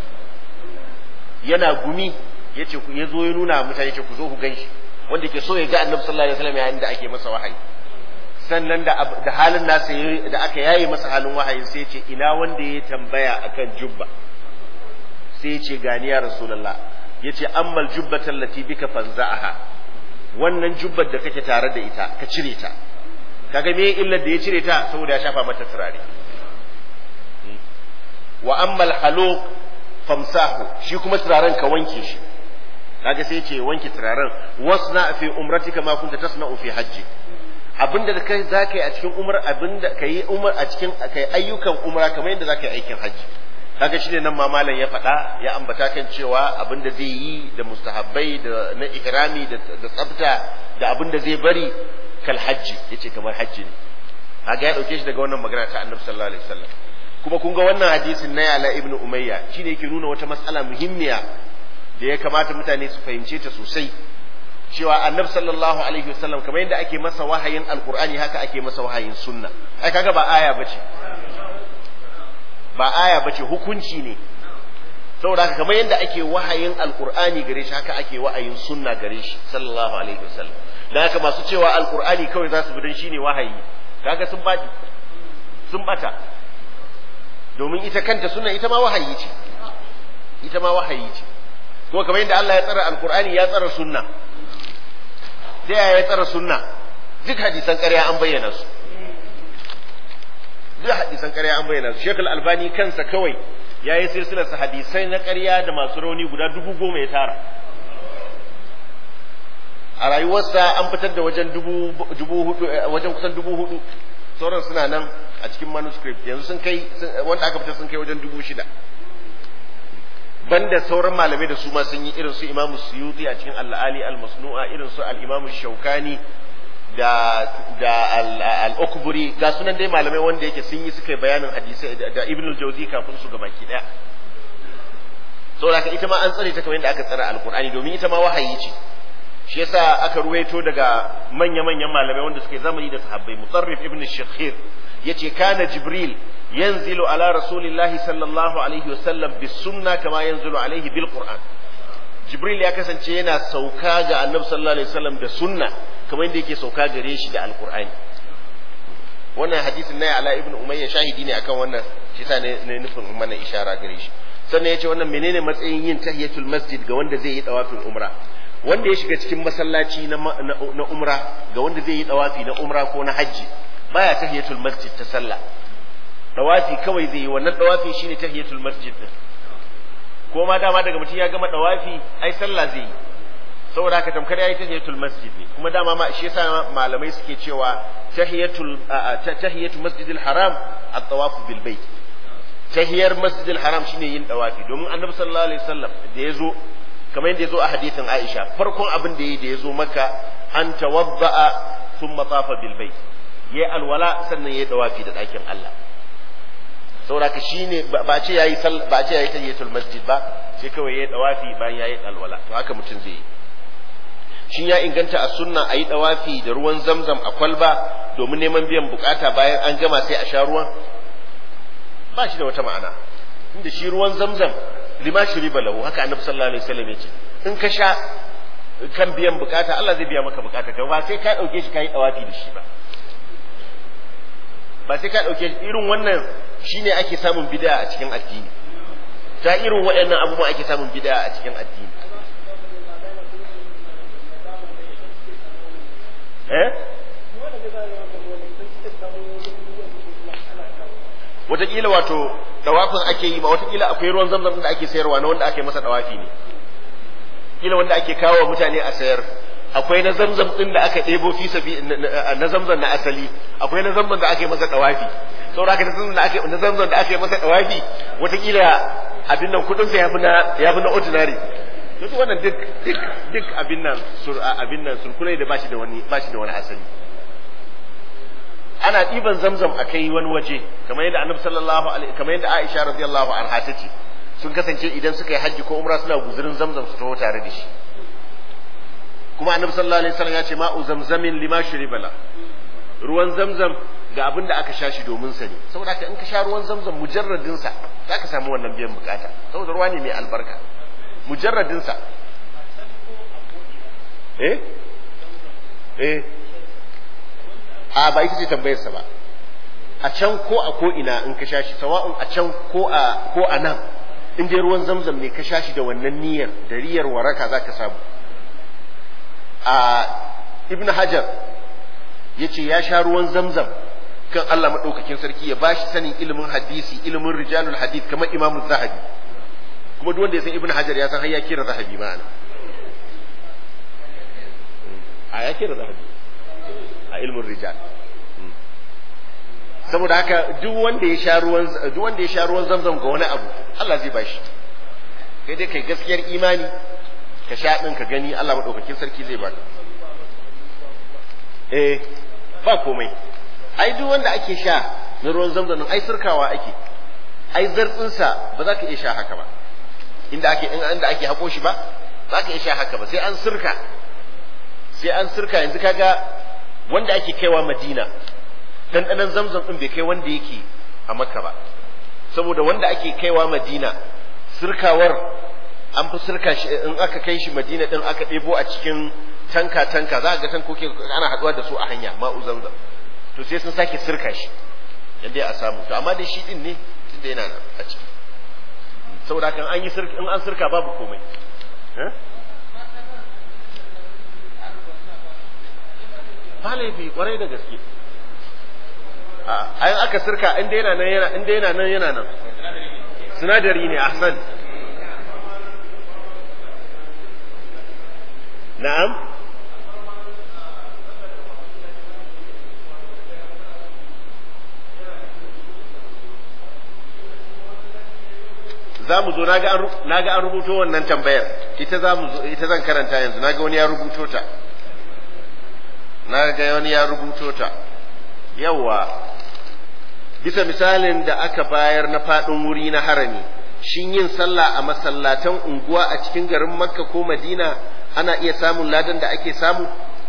yana gumi yace ya zo ya nuna mutane ce ku zo ku ganshi wanda ke so ya ga annabi sallallahu alaihi wasallam yayin da ake masa wahayi sannan da da halin nasa da aka yaye masa halin wahayin sai ya ce ina wanda ya tambaya akan jubba sai ya ce gani ya rasulullah yace ammal jubbatan lati bika fanza'aha wannan jubbar da kake tare da ita ka cire ta kaga me illar da ya cire ta saboda ya shafa mata turare wa ammal haluq famsahu shi kuma turaren ka wanke shi kaga sai ce wanke turaren wasna fi umratika ma kunta tasna'u fi hajji abinda da kai zaka yi a cikin umar abinda kai umar a cikin kai ayyukan umra kamar yadda zaka yi aikin hajji kaga shine nan ma malam ya faɗa ya ambata kan cewa abinda zai yi da mustahabbai da na ihrami da da tsafta da abinda zai bari kal hajji yace kamar hajji ne kaga ya dauke shi daga wannan magana ta annabi sallallahu alaihi wasallam kuma kun ga wannan hadisin na yala ibnu umayya shine yake nuna wata matsala muhimmiya da ya kamata mutane su fahimce ta sosai cewa annabi sallallahu alaihi wasallam kamar yadda ake masa wahayin alqur'ani haka ake masa wahayin sunna ai kaga ba aya bace ba aya bace hukunci ne saboda haka kamar yadda ake wahayin alqur'ani gare shi haka ake wahayin sunna gare shi sallallahu alaihi wasallam dan haka masu cewa alqur'ani kawai za su bi dan shine wahayi kaga sun baki sun bata domin ita kanta sunna ita ma wahayi ce ita ma wahayi ce kuma kamar yadda Allah ya tsara alqur'ani ya tsara sunna ta yaya ya tsara sunna duk hadisan ƙarya an bayyana su duk hadisan ƙarya an bayyana su Sheikh Al-Albani kansa kawai ya yi silsilar sa hadisai na ƙarya da masu rauni guda dubu goma ya tara a rayuwarsa an fitar da wajen dubu dubu hudu wajen kusan dubu hudu sauran suna nan a cikin manuscript yanzu sun kai wanda aka fitar sun kai wajen dubu shida banda sauran malamai da su ma sun yi irin su imamu suyuti a cikin al'ali al-masnu'a irin su al-imamu shaukani da da al-ukburi ga sunan dai malamai wanda yake sun yi suka bayanin hadisi da ibn al-jawzi kafin su gabaki daya saboda ita ma an tsare ta kamar yadda aka tsara al-qur'ani domin ita ma wahayi ce shi yasa aka ruwaito daga manya-manyan malamai wanda suke zamani da sahabbai mutarrif ibn shakhir yace kana jibril yanzilu ala rasulillahi sallallahu alaihi wasallam bis sunna kama yanzilu alaihi bil qur'an jibril ya kasance yana sauka ga annabi sallallahu alaihi wasallam da sunna kamar yadda yake sauka gare shi da alqur'ani wannan hadisin na ala ibn umayya shahidi ne akan wannan shi sa ne nufin mana ishara gare shi sannan yace wannan menene matsayin yin tahiyatul masjid ga wanda zai yi tawafin umra wanda ya shiga cikin masallaci na na umra ga wanda zai yi tawafi na umra ko na hajji baya tahiyatul masjid ta sallah tawafi kawai zai yi wannan tawafi shine tahiyatul masjid din ko ma dama daga mutum ya gama tawafi ai sallah zai yi saboda haka tamkar yayi tahiyatul masjid ne kuma dama ma shi yasa malamai suke cewa tahiyatul tahiyatul masjidil haram at-tawaf bil bait tahiyar masjidil haram shine yin tawafi domin annabi sallallahu alaihi wasallam da yazo kamar yadda yazo a hadithin Aisha farkon abin da yayi da yazo maka an tawadda'a thumma tafa bil bait yayi alwala sannan yayi tawafi da dakin Allah saboda haka shine ba ce yayi ba ce yayi tahiyatul masjid ba sai kawai yayi tawafi bayan yayi alwala to haka mutum zai yi shin ya inganta a sunna a yi dawafi da ruwan zamzam a kwalba domin neman biyan bukata bayan an gama sai a sha ruwan ba shi da wata ma'ana inda shi ruwan zamzam lima shiri balahu haka annabi sallallahu alaihi wasallam yace in ka sha kan biyan bukata Allah zai biya maka bukata ka ba sai ka dauke shi kai dawafi da shi ba ba sai ka dauke irin wannan shine ake samun bid'a a cikin addini ta irin waɗannan abubuwan ake samun bid'a a cikin addini eh wataƙila wato dawafin ake yi ma wataƙila akwai ruwan zamzam da ake sayarwa na wanda ake masa dawafi ne kila wanda ake kawo wa mutane a sayar akwai na zamzam din da aka ɗebo fi sabi na zamzam na asali akwai na zamzam da ake masa dawafi saboda haka na zamzam da ake na zamzam da ake masa dawafi wataƙila abin nan kudin sa yafi na yafi na ordinary duk wannan duk duk duk abin nan sur abin nan surkulai da bashi da wani bashi da wani asali ana ɗiban zamzam a kai wani waje kamar yadda annabi sallallahu alaihi kamar yadda Aisha radiyallahu anha ta ce sun kasance idan suka yi hajji ko umra suna guzurin zamzam su taho tare da shi kuma annabi sallallahu alaihi wasallam ya ce ma'u zamzamin lima shuribala ruwan zamzam ga abin da aka sha shi domin sa ne saboda ka in ka sha ruwan zamzam mujarradin sa zaka samu wannan biyan bukata saboda ruwa ne mai albarka mujarradin sa eh eh a ba ita ce tambayar sa ba a can ko a ko ina in ka sha shi sawa'un a can ko a ko a nan in dai ruwan zamzam ne ka sha shi da wannan niyyar da riyar waraka zaka samu a ibn hajar ya ce ya sha ruwan zamzam kan Allah maɗaukakin sarki ya bashi sanin ilimin hadisi ilimin rijalul hadith kamar imamu zahabi kuma duk wanda ya san ibn hajar ya san har ya kira zahabi ma'ana a ya kira zahabi a ilimin rijal saboda haka duk wanda ya sha ruwan duk wanda ya sha ruwan zamzam ga wani abu Allah zai bashi kai dai kai gaskiyar imani ka sha ɗin ka gani Allah maɗaukakin sarki zai baka eh ba komai ai duk wanda ake sha na ruwan zamzam ai surkawa ake ai zartsinsa ba za ka iya sha haka ba inda ake inda ake hako shi ba za ka iya sha haka ba sai an surka sai an surka yanzu kaga wanda ake kaiwa Madina ɗanɗanon zamzam ɗin bai kai wanda yake a Makka ba saboda wanda ake kaiwa Madina surkawar an fi sirka shi in aka kai shi madina din aka ɗebo a cikin tanka tanka za a ga tankoki ana haɗuwa da su a hanya ma'u zamzam to sai sun sake sirka shi yadda a samu to amma da shi din ne tunda yana nan a ciki saboda kan an yi sirka in an sirka babu komai ba laifi kwarai da gaske a aka sirka inda yana nan yana inda yana nan yana nan sinadari ne ahsan na'am za mu zo na ga an rubuto wannan tambayar ita za mu ita zan karanta yanzu na ga wani ya rubuto ta na ga wani ya rubuto ta yawa bisa misalin da aka bayar na faɗin wuri na harami shin yin sallah a masallatan unguwa a cikin garin makka ko madina ana iya samun ladan da ake samu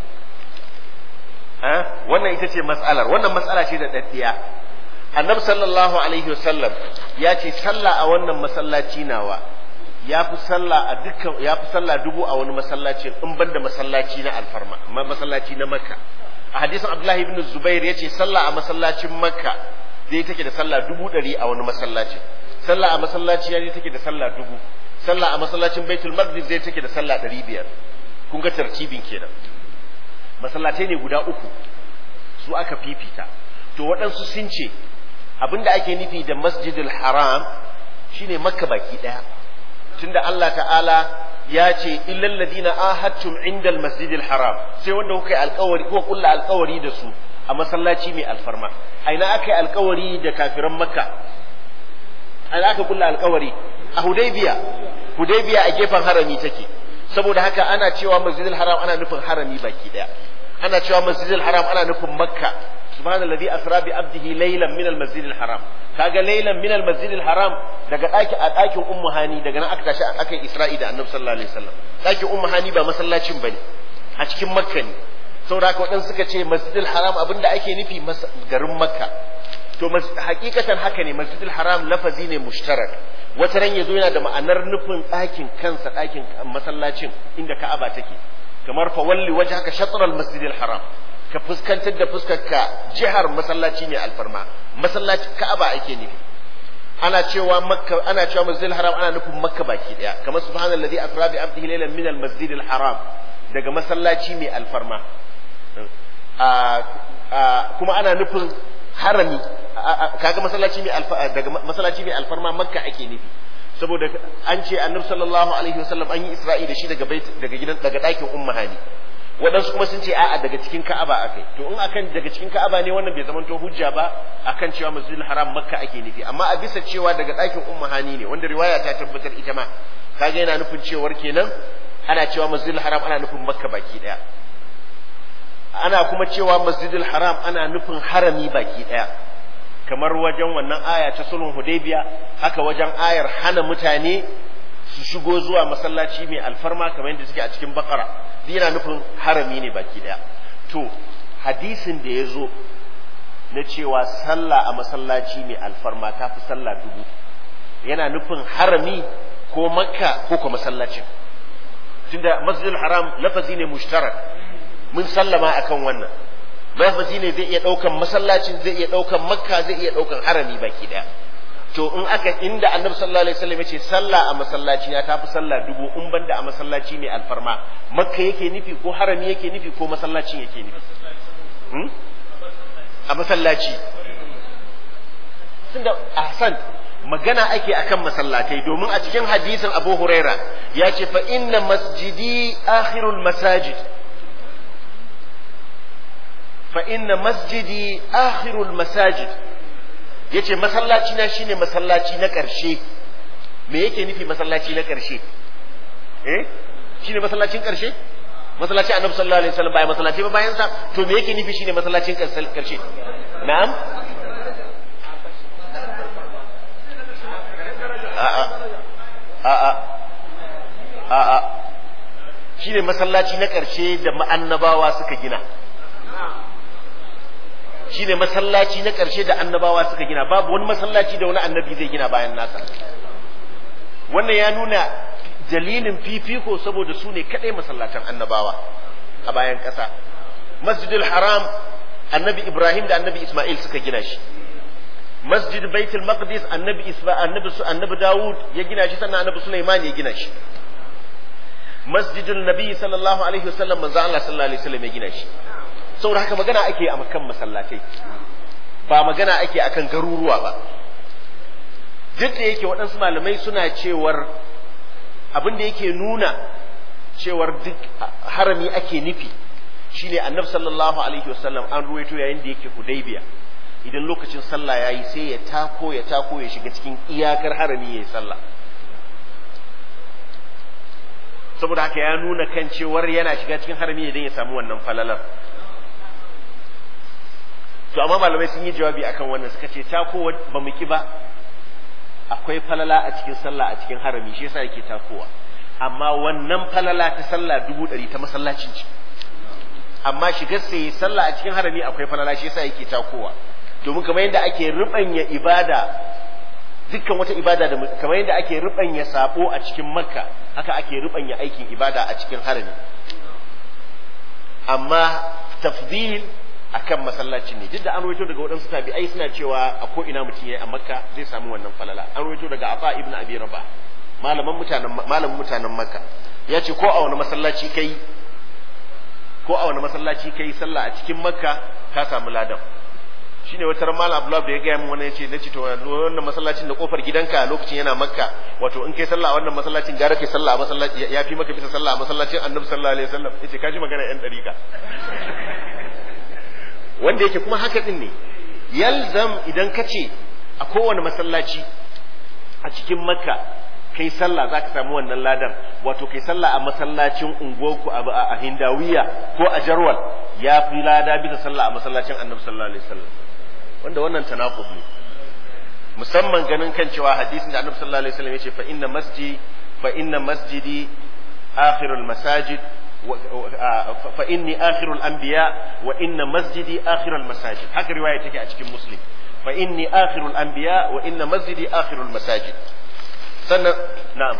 wannan ita ce mas'alar wannan mas'ala ce da daddiya annabi sallallahu alaihi wasallam ya ce sallah a wannan masallaci nawa ya fi sallah a dukkan ya fi sallah dubu a wani masallaci in ban da masallaci na alfarma masallaci na makka a hadisin abdullahi ibn zubair yace sallah a masallacin makka zai take da sallah dubu ɗari a wani masallaci sallah a masallaci ya take da sallah dubu sallah a masallacin baitul maqdis zai take da sallah ɗari biyar kun ga tartibin kenan masallatai ne guda uku su aka fifita to waɗansu sun ce abinda ake nufi da masjidil haram shine makka baki ɗaya tunda Allah ta'ala ya ce illal ladina ahadtum indal masjidil haram sai wanda kuka yi alkawari ko kulla alkawari da su a masallaci mai alfarma aina aka yi alkawari da kafiran makka aina aka kulla alkawari a hudaybiya hudaybiya a gefen harami take saboda haka ana cewa masjidil haram ana nufin harami baki daya ana cewa masjidil haram ana nufin makka subhanallazi asra bi abdihi laylan min almasjidil haram kaga laylan min almasjidil haram daga daki a dakin ummu hani daga nan aka tashi aka isra'i da annabi sallallahu alaihi wasallam dakin ummu hani ba masallacin bane a cikin makka ne saboda haka waɗansu suka ce masjidil haram abinda ake nufi garin makka to hakikatan haka ne masjidil haram lafazi ne mushtarak wata ran yazo yana da ma'anar nufin ɗakin kansa ɗakin masallacin inda ka'aba take kamar fa walli wajhaka shatr al masjidil haram ka fuskantar da fuskarka jihar masallaci ne alfarma masallaci ka'aba ake nufi ana cewa makka ana cewa masjidil haram ana nufin makka baki daya kamar subhanallazi asra bi abdihi laylan min al masjidil haram daga masallaci mai alfarma kuma ana nufin harami kaga masallaci mai alfa daga masallaci mai alfarma makka ake nufi saboda an ce annabi sallallahu alaihi wasallam an yi isra'i da shi daga bait daga gidan daga dakin umma hani waɗansu kuma sun ce a'a daga cikin ka'aba akai to in akan daga cikin ka'aba ne wannan bai zamanto hujja ba akan cewa masjidil haram makka ake nufi amma a bisa cewa daga dakin umma hani ne wanda riwaya ta tabbatar ita ma kaga yana nufin cewar kenan ana cewa masjidil haram ana nufin makka baki daya ana kuma cewa masjidil haram ana nufin harami baki daya kamar wajen wannan aya ta sulhun hudaybiya haka wajen ayar hana mutane su shigo zuwa masallaci mai alfarma kamar yadda suke a cikin bakara yana nufin harami ne baki daya to hadisin da ya zo na cewa sallah a masallaci mai alfarma ta fi sallah dubu yana nufin harami ko makka ko kuma masallacin tunda masjidil haram lafazi ne mushtarak mun sallama akan wannan lafazi ne zai iya ɗaukan masallacin zai iya ɗaukan makka zai iya ɗaukan harami baki ɗaya to in aka inda annabi sallallahu alaihi wasallam yace sallah a masallaci na tafi sallah dubu in banda a masallaci ne alfarma makka yake nufi ko harami yake nufi ko masallacin yake nufi a masallaci tunda ahsan magana ake akan masallatai domin a cikin hadisin Abu Huraira ya ce fa inna masjidi akhirul masajid fa inna masjidi akhirul masajid yace masallaci na shine masallaci na ƙarshe me yake nufi masallaci na ƙarshe eh shine masallacin ƙarshe masallaci annabi sallallahu alaihi wasallam bayan masallaci ba bayan sa to me yake nufi shine masallacin ƙarshe na'am a'a a'a a'a shine masallaci na ƙarshe da ma'annabawa suka gina shine masallaci na ƙarshe da annabawa suka gina babu wani masallaci da wani annabi zai gina bayan nasa wannan ya nuna dalilin fifiko saboda su ne kaɗai masallatan annabawa a bayan ƙasa masjidul haram annabi ibrahim da annabi isma'il suka gina shi masjid baitul maqdis annabi isma annabi annabi dawud ya gina shi sannan annabi sulaiman ya gina shi masjidul nabi sallallahu alaihi wasallam manzo Allah sallallahu alaihi wasallam ya gina shi saboda haka magana ake a makan masallatai ba magana ake akan garuruwa ba duk da yake waɗansu malamai suna cewar abin da yake nuna cewar duk harami ake nufi shine annabi sallallahu alaihi wasallam an ruwaito yayin da yake hudaybiya idan lokacin sallah yayi sai ya tako ya tako ya shiga cikin iyakar harami yayi sallah saboda haka ya nuna kan cewar yana shiga cikin harami idan ya samu wannan falalar to amma malamai sun yi jawabi akan wannan suka ce tako ba mu ki ba akwai falala a cikin sallah a cikin harami shi yasa yake takowa amma wannan falala ta sallah dubu ɗari ta masallacin ce amma shigar sai sallah a cikin harami akwai falala shi yasa yake takowa domin kamar yadda ake rubanya ibada dukkan wata ibada da kamar yadda ake rubanya sabo a cikin makka haka ake rubanya aikin ibada a cikin harami amma tafdil akan masallacin ne duk da an rawaito daga waɗansu tabi'ai suna cewa a ko ina mutum yayi a makka zai samu wannan falala an rawaito daga afa ibn abi rabah malaman mutanen malamin mutanen makka ya ce ko a wani masallaci kai ko a wani masallaci kai sallah a cikin makka ka samu ladan shine wata ran malam abdullahi da ya gaya min wani yace nace to wannan masallacin da kofar gidanka lokacin yana makka wato in kai sallah a wannan masallacin gara kai sallah a masallaci ya fi maka bisa sallah a masallacin annabi sallallahu alaihi wasallam yace kaji magana yan dariƙa wanda yake kuma haka din ne yalzam idan ka ce a kowane masallaci a cikin makka kai sallah za ka samu wannan ladan wato kai sallah a masallacin unguwarku a hindawiya ko a jarwal ya fi lada bisa sallah a masallacin annabi sallallahu alaihi wasallam wanda wannan tanaqub ne musamman ganin kan cewa hadisin da annabi sallallahu alaihi wasallam yace fa inna masjidi fa inna masjidi akhirul masajid fa inni akhirul anbiya wa inna masjidi akhirul masajid haka riwaya take a cikin muslim fa inni akhirul anbiya wa inna masjidi akhirul masajid sannan na'am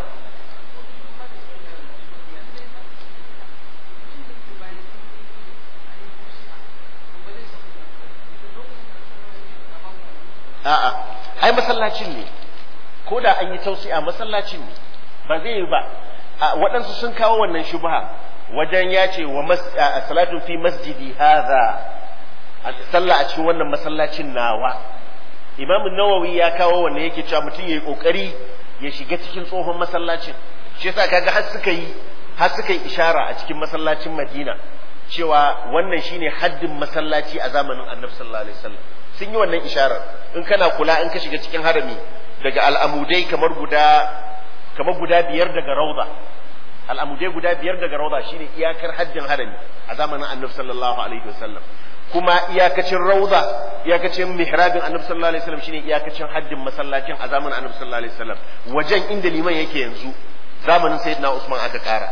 a'a ai masallacin ne ko da an yi tausi a masallacin ne ba zai yi ba waɗansu sun kawo wannan shubha wajen ya ce wa salatu fi masjidi hadha sallah a cikin wannan masallacin nawa imamu nawawi ya kawo wannan yake cewa mutum yayi kokari ya shiga cikin tsohon masallacin shi yasa kaga har suka yi har suka yi ishara a cikin masallacin Madina cewa wannan shine haddin masallaci a zamanin Annabi sallallahu alaihi wasallam sun yi wannan isharar in kana kula in ka shiga cikin harami daga al'amudai kamar guda kamar guda biyar daga rauda al'amudai guda biyar daga rauda shine iyakar haddin harami a zamanin Annabi sallallahu alaihi wasallam kuma iyakacin rauda iyakacin mihrabin annabi sallallahu alaihi wasallam shine iyakacin haddin masallacin a zamanin annabi sallallahu alaihi wasallam wajen inda liman yake yanzu zamanin sayyidina usman aka kara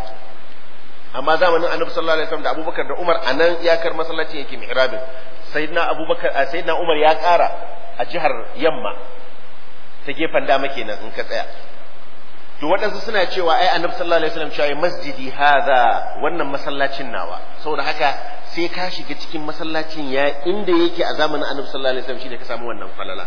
amma zamanin annabi sallallahu alaihi wasallam da abubakar da umar anan iyakar masallacin yake mihrabin sayyidina abubakar sayyidina umar ya kara a jihar yamma ta gefen dama kenan in ka tsaya to waɗansu suna cewa ai annabi sallallahu alaihi wasallam cewa masjidi hadha wannan masallacin nawa saboda haka sai ka shiga cikin masallacin ya inda yake a zamanin annabi sallallahu alaihi wasallam shine ka samu wannan falala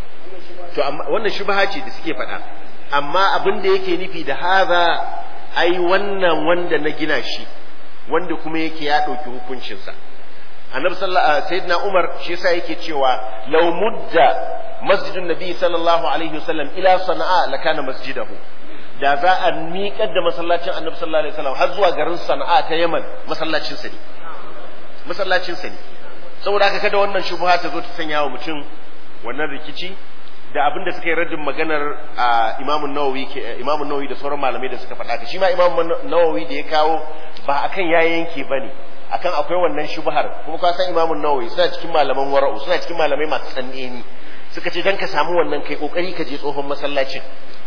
to amma wannan shubha ce da suke faɗa amma abin da yake nufi da hadha ai wannan wanda na gina shi wanda kuma yake ya ɗauki hukuncinsa annabi sallallahu sayyidina umar shi yasa yake cewa law mudda masjidun nabi sallallahu alaihi wasallam ila sana'a lakana masjidahu da za a miƙar da masallacin annabi sallallahu alaihi wasallam har zuwa garin sana'a ta yaman masallacin sa ne masallacin sa ne saboda haka kada wannan shubha ta zo ta sanya wa mutum wannan rikici da abin da suka yi raddin maganar a imamun nawawi imamun nawawi da sauran malamai da suka faɗa ka shi ma imamun nawawi da ya kawo ba akan ya yanke bane akan akwai wannan shubhar kuma ka san imamun nawawi suna cikin malaman wara'u suna cikin malamai masu tsaneni suka ce dan ka samu wannan kai kokari ka je tsohon masallacin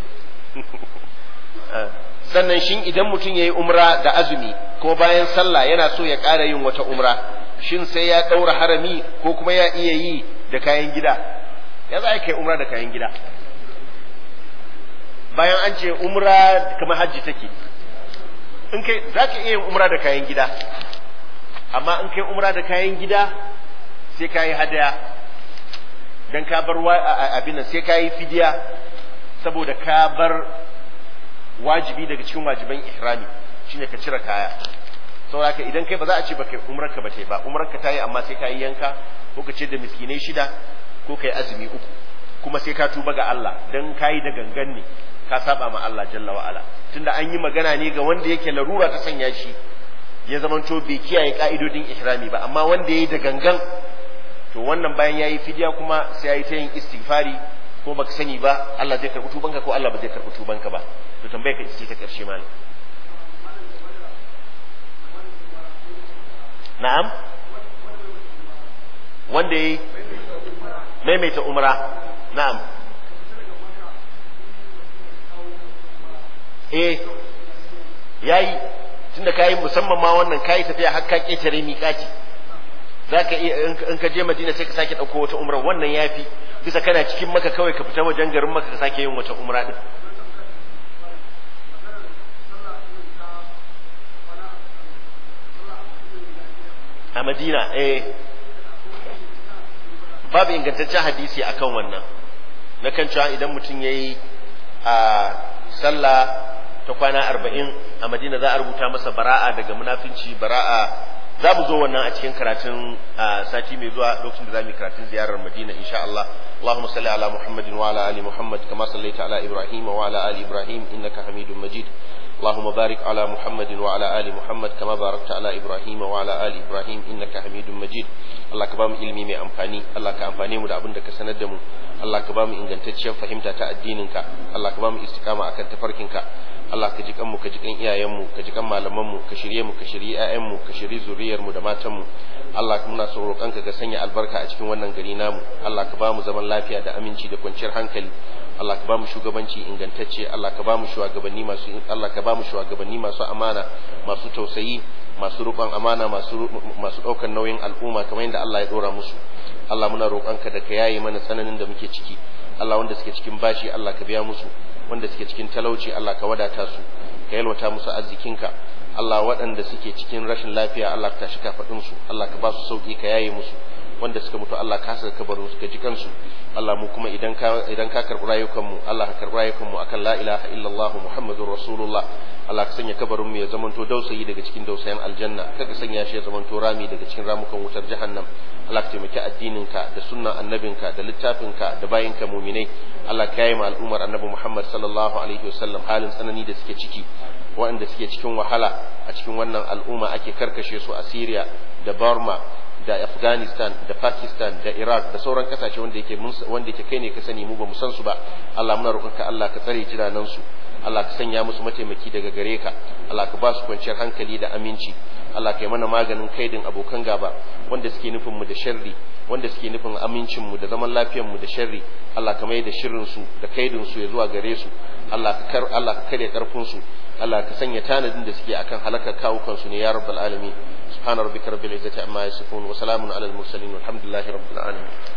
sannan shin idan mutum ya yi umra da azumi ko bayan sallah yana so ya ƙara yin wata umra shin sai ya ɗaura harami ko kuma ya iya yi da kayan gida ya za a kai umra da kayan gida bayan an ce umra kamar hajji take in kai za ka iya yin umra da kayan gida amma in kai umra da kayan gida sai ka yi hadaya don ka bar abin nan sai ka yi fidiya saboda ka bar wajibi daga cikin wajiban ihrami shine ka cire kaya saboda ka idan kai ba za a ce ba kai umrar ka ba ta ba umrar ka ta yi amma sai ka yi yanka ko ka ce da miskinai shida ko kai azumi uku kuma sai ka tuba ga Allah dan kayi da gangan ne ka saba ma Allah jalla wa ala tunda an yi magana ne ga wanda yake larura ta sanya shi ya zamanto bai kiyaye ka'idodin ihrami ba amma wanda yayi da gangan to wannan bayan yayi fidiya kuma sai yayi ta yin istighfari ko baka sani ba Allah zai karɓi tubanka ko Allah ba zai karɓi tubanka ba to tambaye ka ce ta ƙarshe malam na'am wanda yayi maimaita umra na'am eh yayi tunda kayi musamman ma wannan kayi tafiya har ka ketare miƙati zaka iya in ka je Madina sai ka sake dauko wata umra wannan yafi bisa kana cikin maka kawai ka fita wajen garin maka ka sake yin wata umra din a Madina eh babu ingantaccen hadisi akan wannan na kan cewa idan mutum yayi a sallah ta kwana arba'in a madina za a rubuta masa bara'a daga munafinci bara'a za mu zo wannan a cikin karatun sati mai zuwa lokacin da za mu yi karatun ziyarar madina insha Allah اللهم صل على محمد وعلى ال محمد كما صليت على ابراهيم وعلى ال ابراهيم انك حميد مجيد اللهم بارك على محمد وعلى ال محمد كما باركت على ابراهيم وعلى ال ابراهيم انك حميد مجيد Allah ka bamu ilimi mai amfani Allah ka amfane mu da abin da ka sanar da mu Allah ka bamu ingantacciyar fahimta ta addininka Allah ka bamu istiqama akan tafarkinka Allah ka ji kanmu ka ji kan iyayenmu ka ji kan malamanmu ka shirye mu ka shirye ƴaƴanmu ka shirye zuriyar mu da matanmu Allah muna so roƙonka ka sanya albarka a cikin wannan gari namu Allah ka bamu zaman lafiya da aminci da kwanciyar hankali Allah ka bamu shugabanci ingantacce Allah ka bamu shugabanni masu Allah ka bamu shugabanni masu amana masu tausayi masu roƙon amana masu masu ɗaukar nauyin al'umma kamar yadda Allah ya ɗora musu Allah muna roƙonka da ka yaye mana tsananin da muke ciki Allah wanda suke cikin bashi Allah ka biya musu wanda suke cikin talauci Allah ka wadata su ka yalwata musu arzikinka Allah waɗanda suke cikin rashin lafiya Allah ka tashi kafaɗin su Allah ka ba su sauki ka yaye musu wanda suka mutu Allah ka saka kabarin su ka ji kansu Allah mu kuma idan ka idan ka karɓi rayukan mu Allah ka karɓi rayukan mu akan la ilaha illallah muhammadur rasulullah Allah ka sanya kabarin mu ya zamanto dausayi daga cikin dausayin aljanna kaga sanya shi ya zamanto rami daga cikin ramukan wutar jahannam Allah ka taimaki addininka da sunnan annabinka da littafinka da bayinka muminai Allah ka yi ma al'ummar annabi Muhammad sallallahu alaihi wasallam halin tsanani da suke ciki waɗanda suke cikin wahala a cikin wannan al'umma ake karkashe su a Syria da Burma da Afghanistan da Pakistan da Iraq da sauran kasashe wanda yake wanda yake kai ne ka sani mu ba mu san su ba Allah muna roƙonka Allah ka tsare jiranan su Allah ka sanya musu mataimaki daga gare ka Allah ka ba su kwanciyar hankali da aminci Allah ka yi mana maganin kaidin abokan gaba wanda suke nufin mu da sharri wanda suke nufin amincin mu da zaman lafiyar mu da sharri Allah ka mai da shirin su da kaidin su ya zuwa gare su Allah ka kar Allah ka kare karfin su Allah ka sanya tanadin da suke akan halakar kawukan su ne ya rabbal alamin subhana rabbika rabbil izzati amma yasifun wa salamun alal mursalin walhamdulillahi rabbil alamin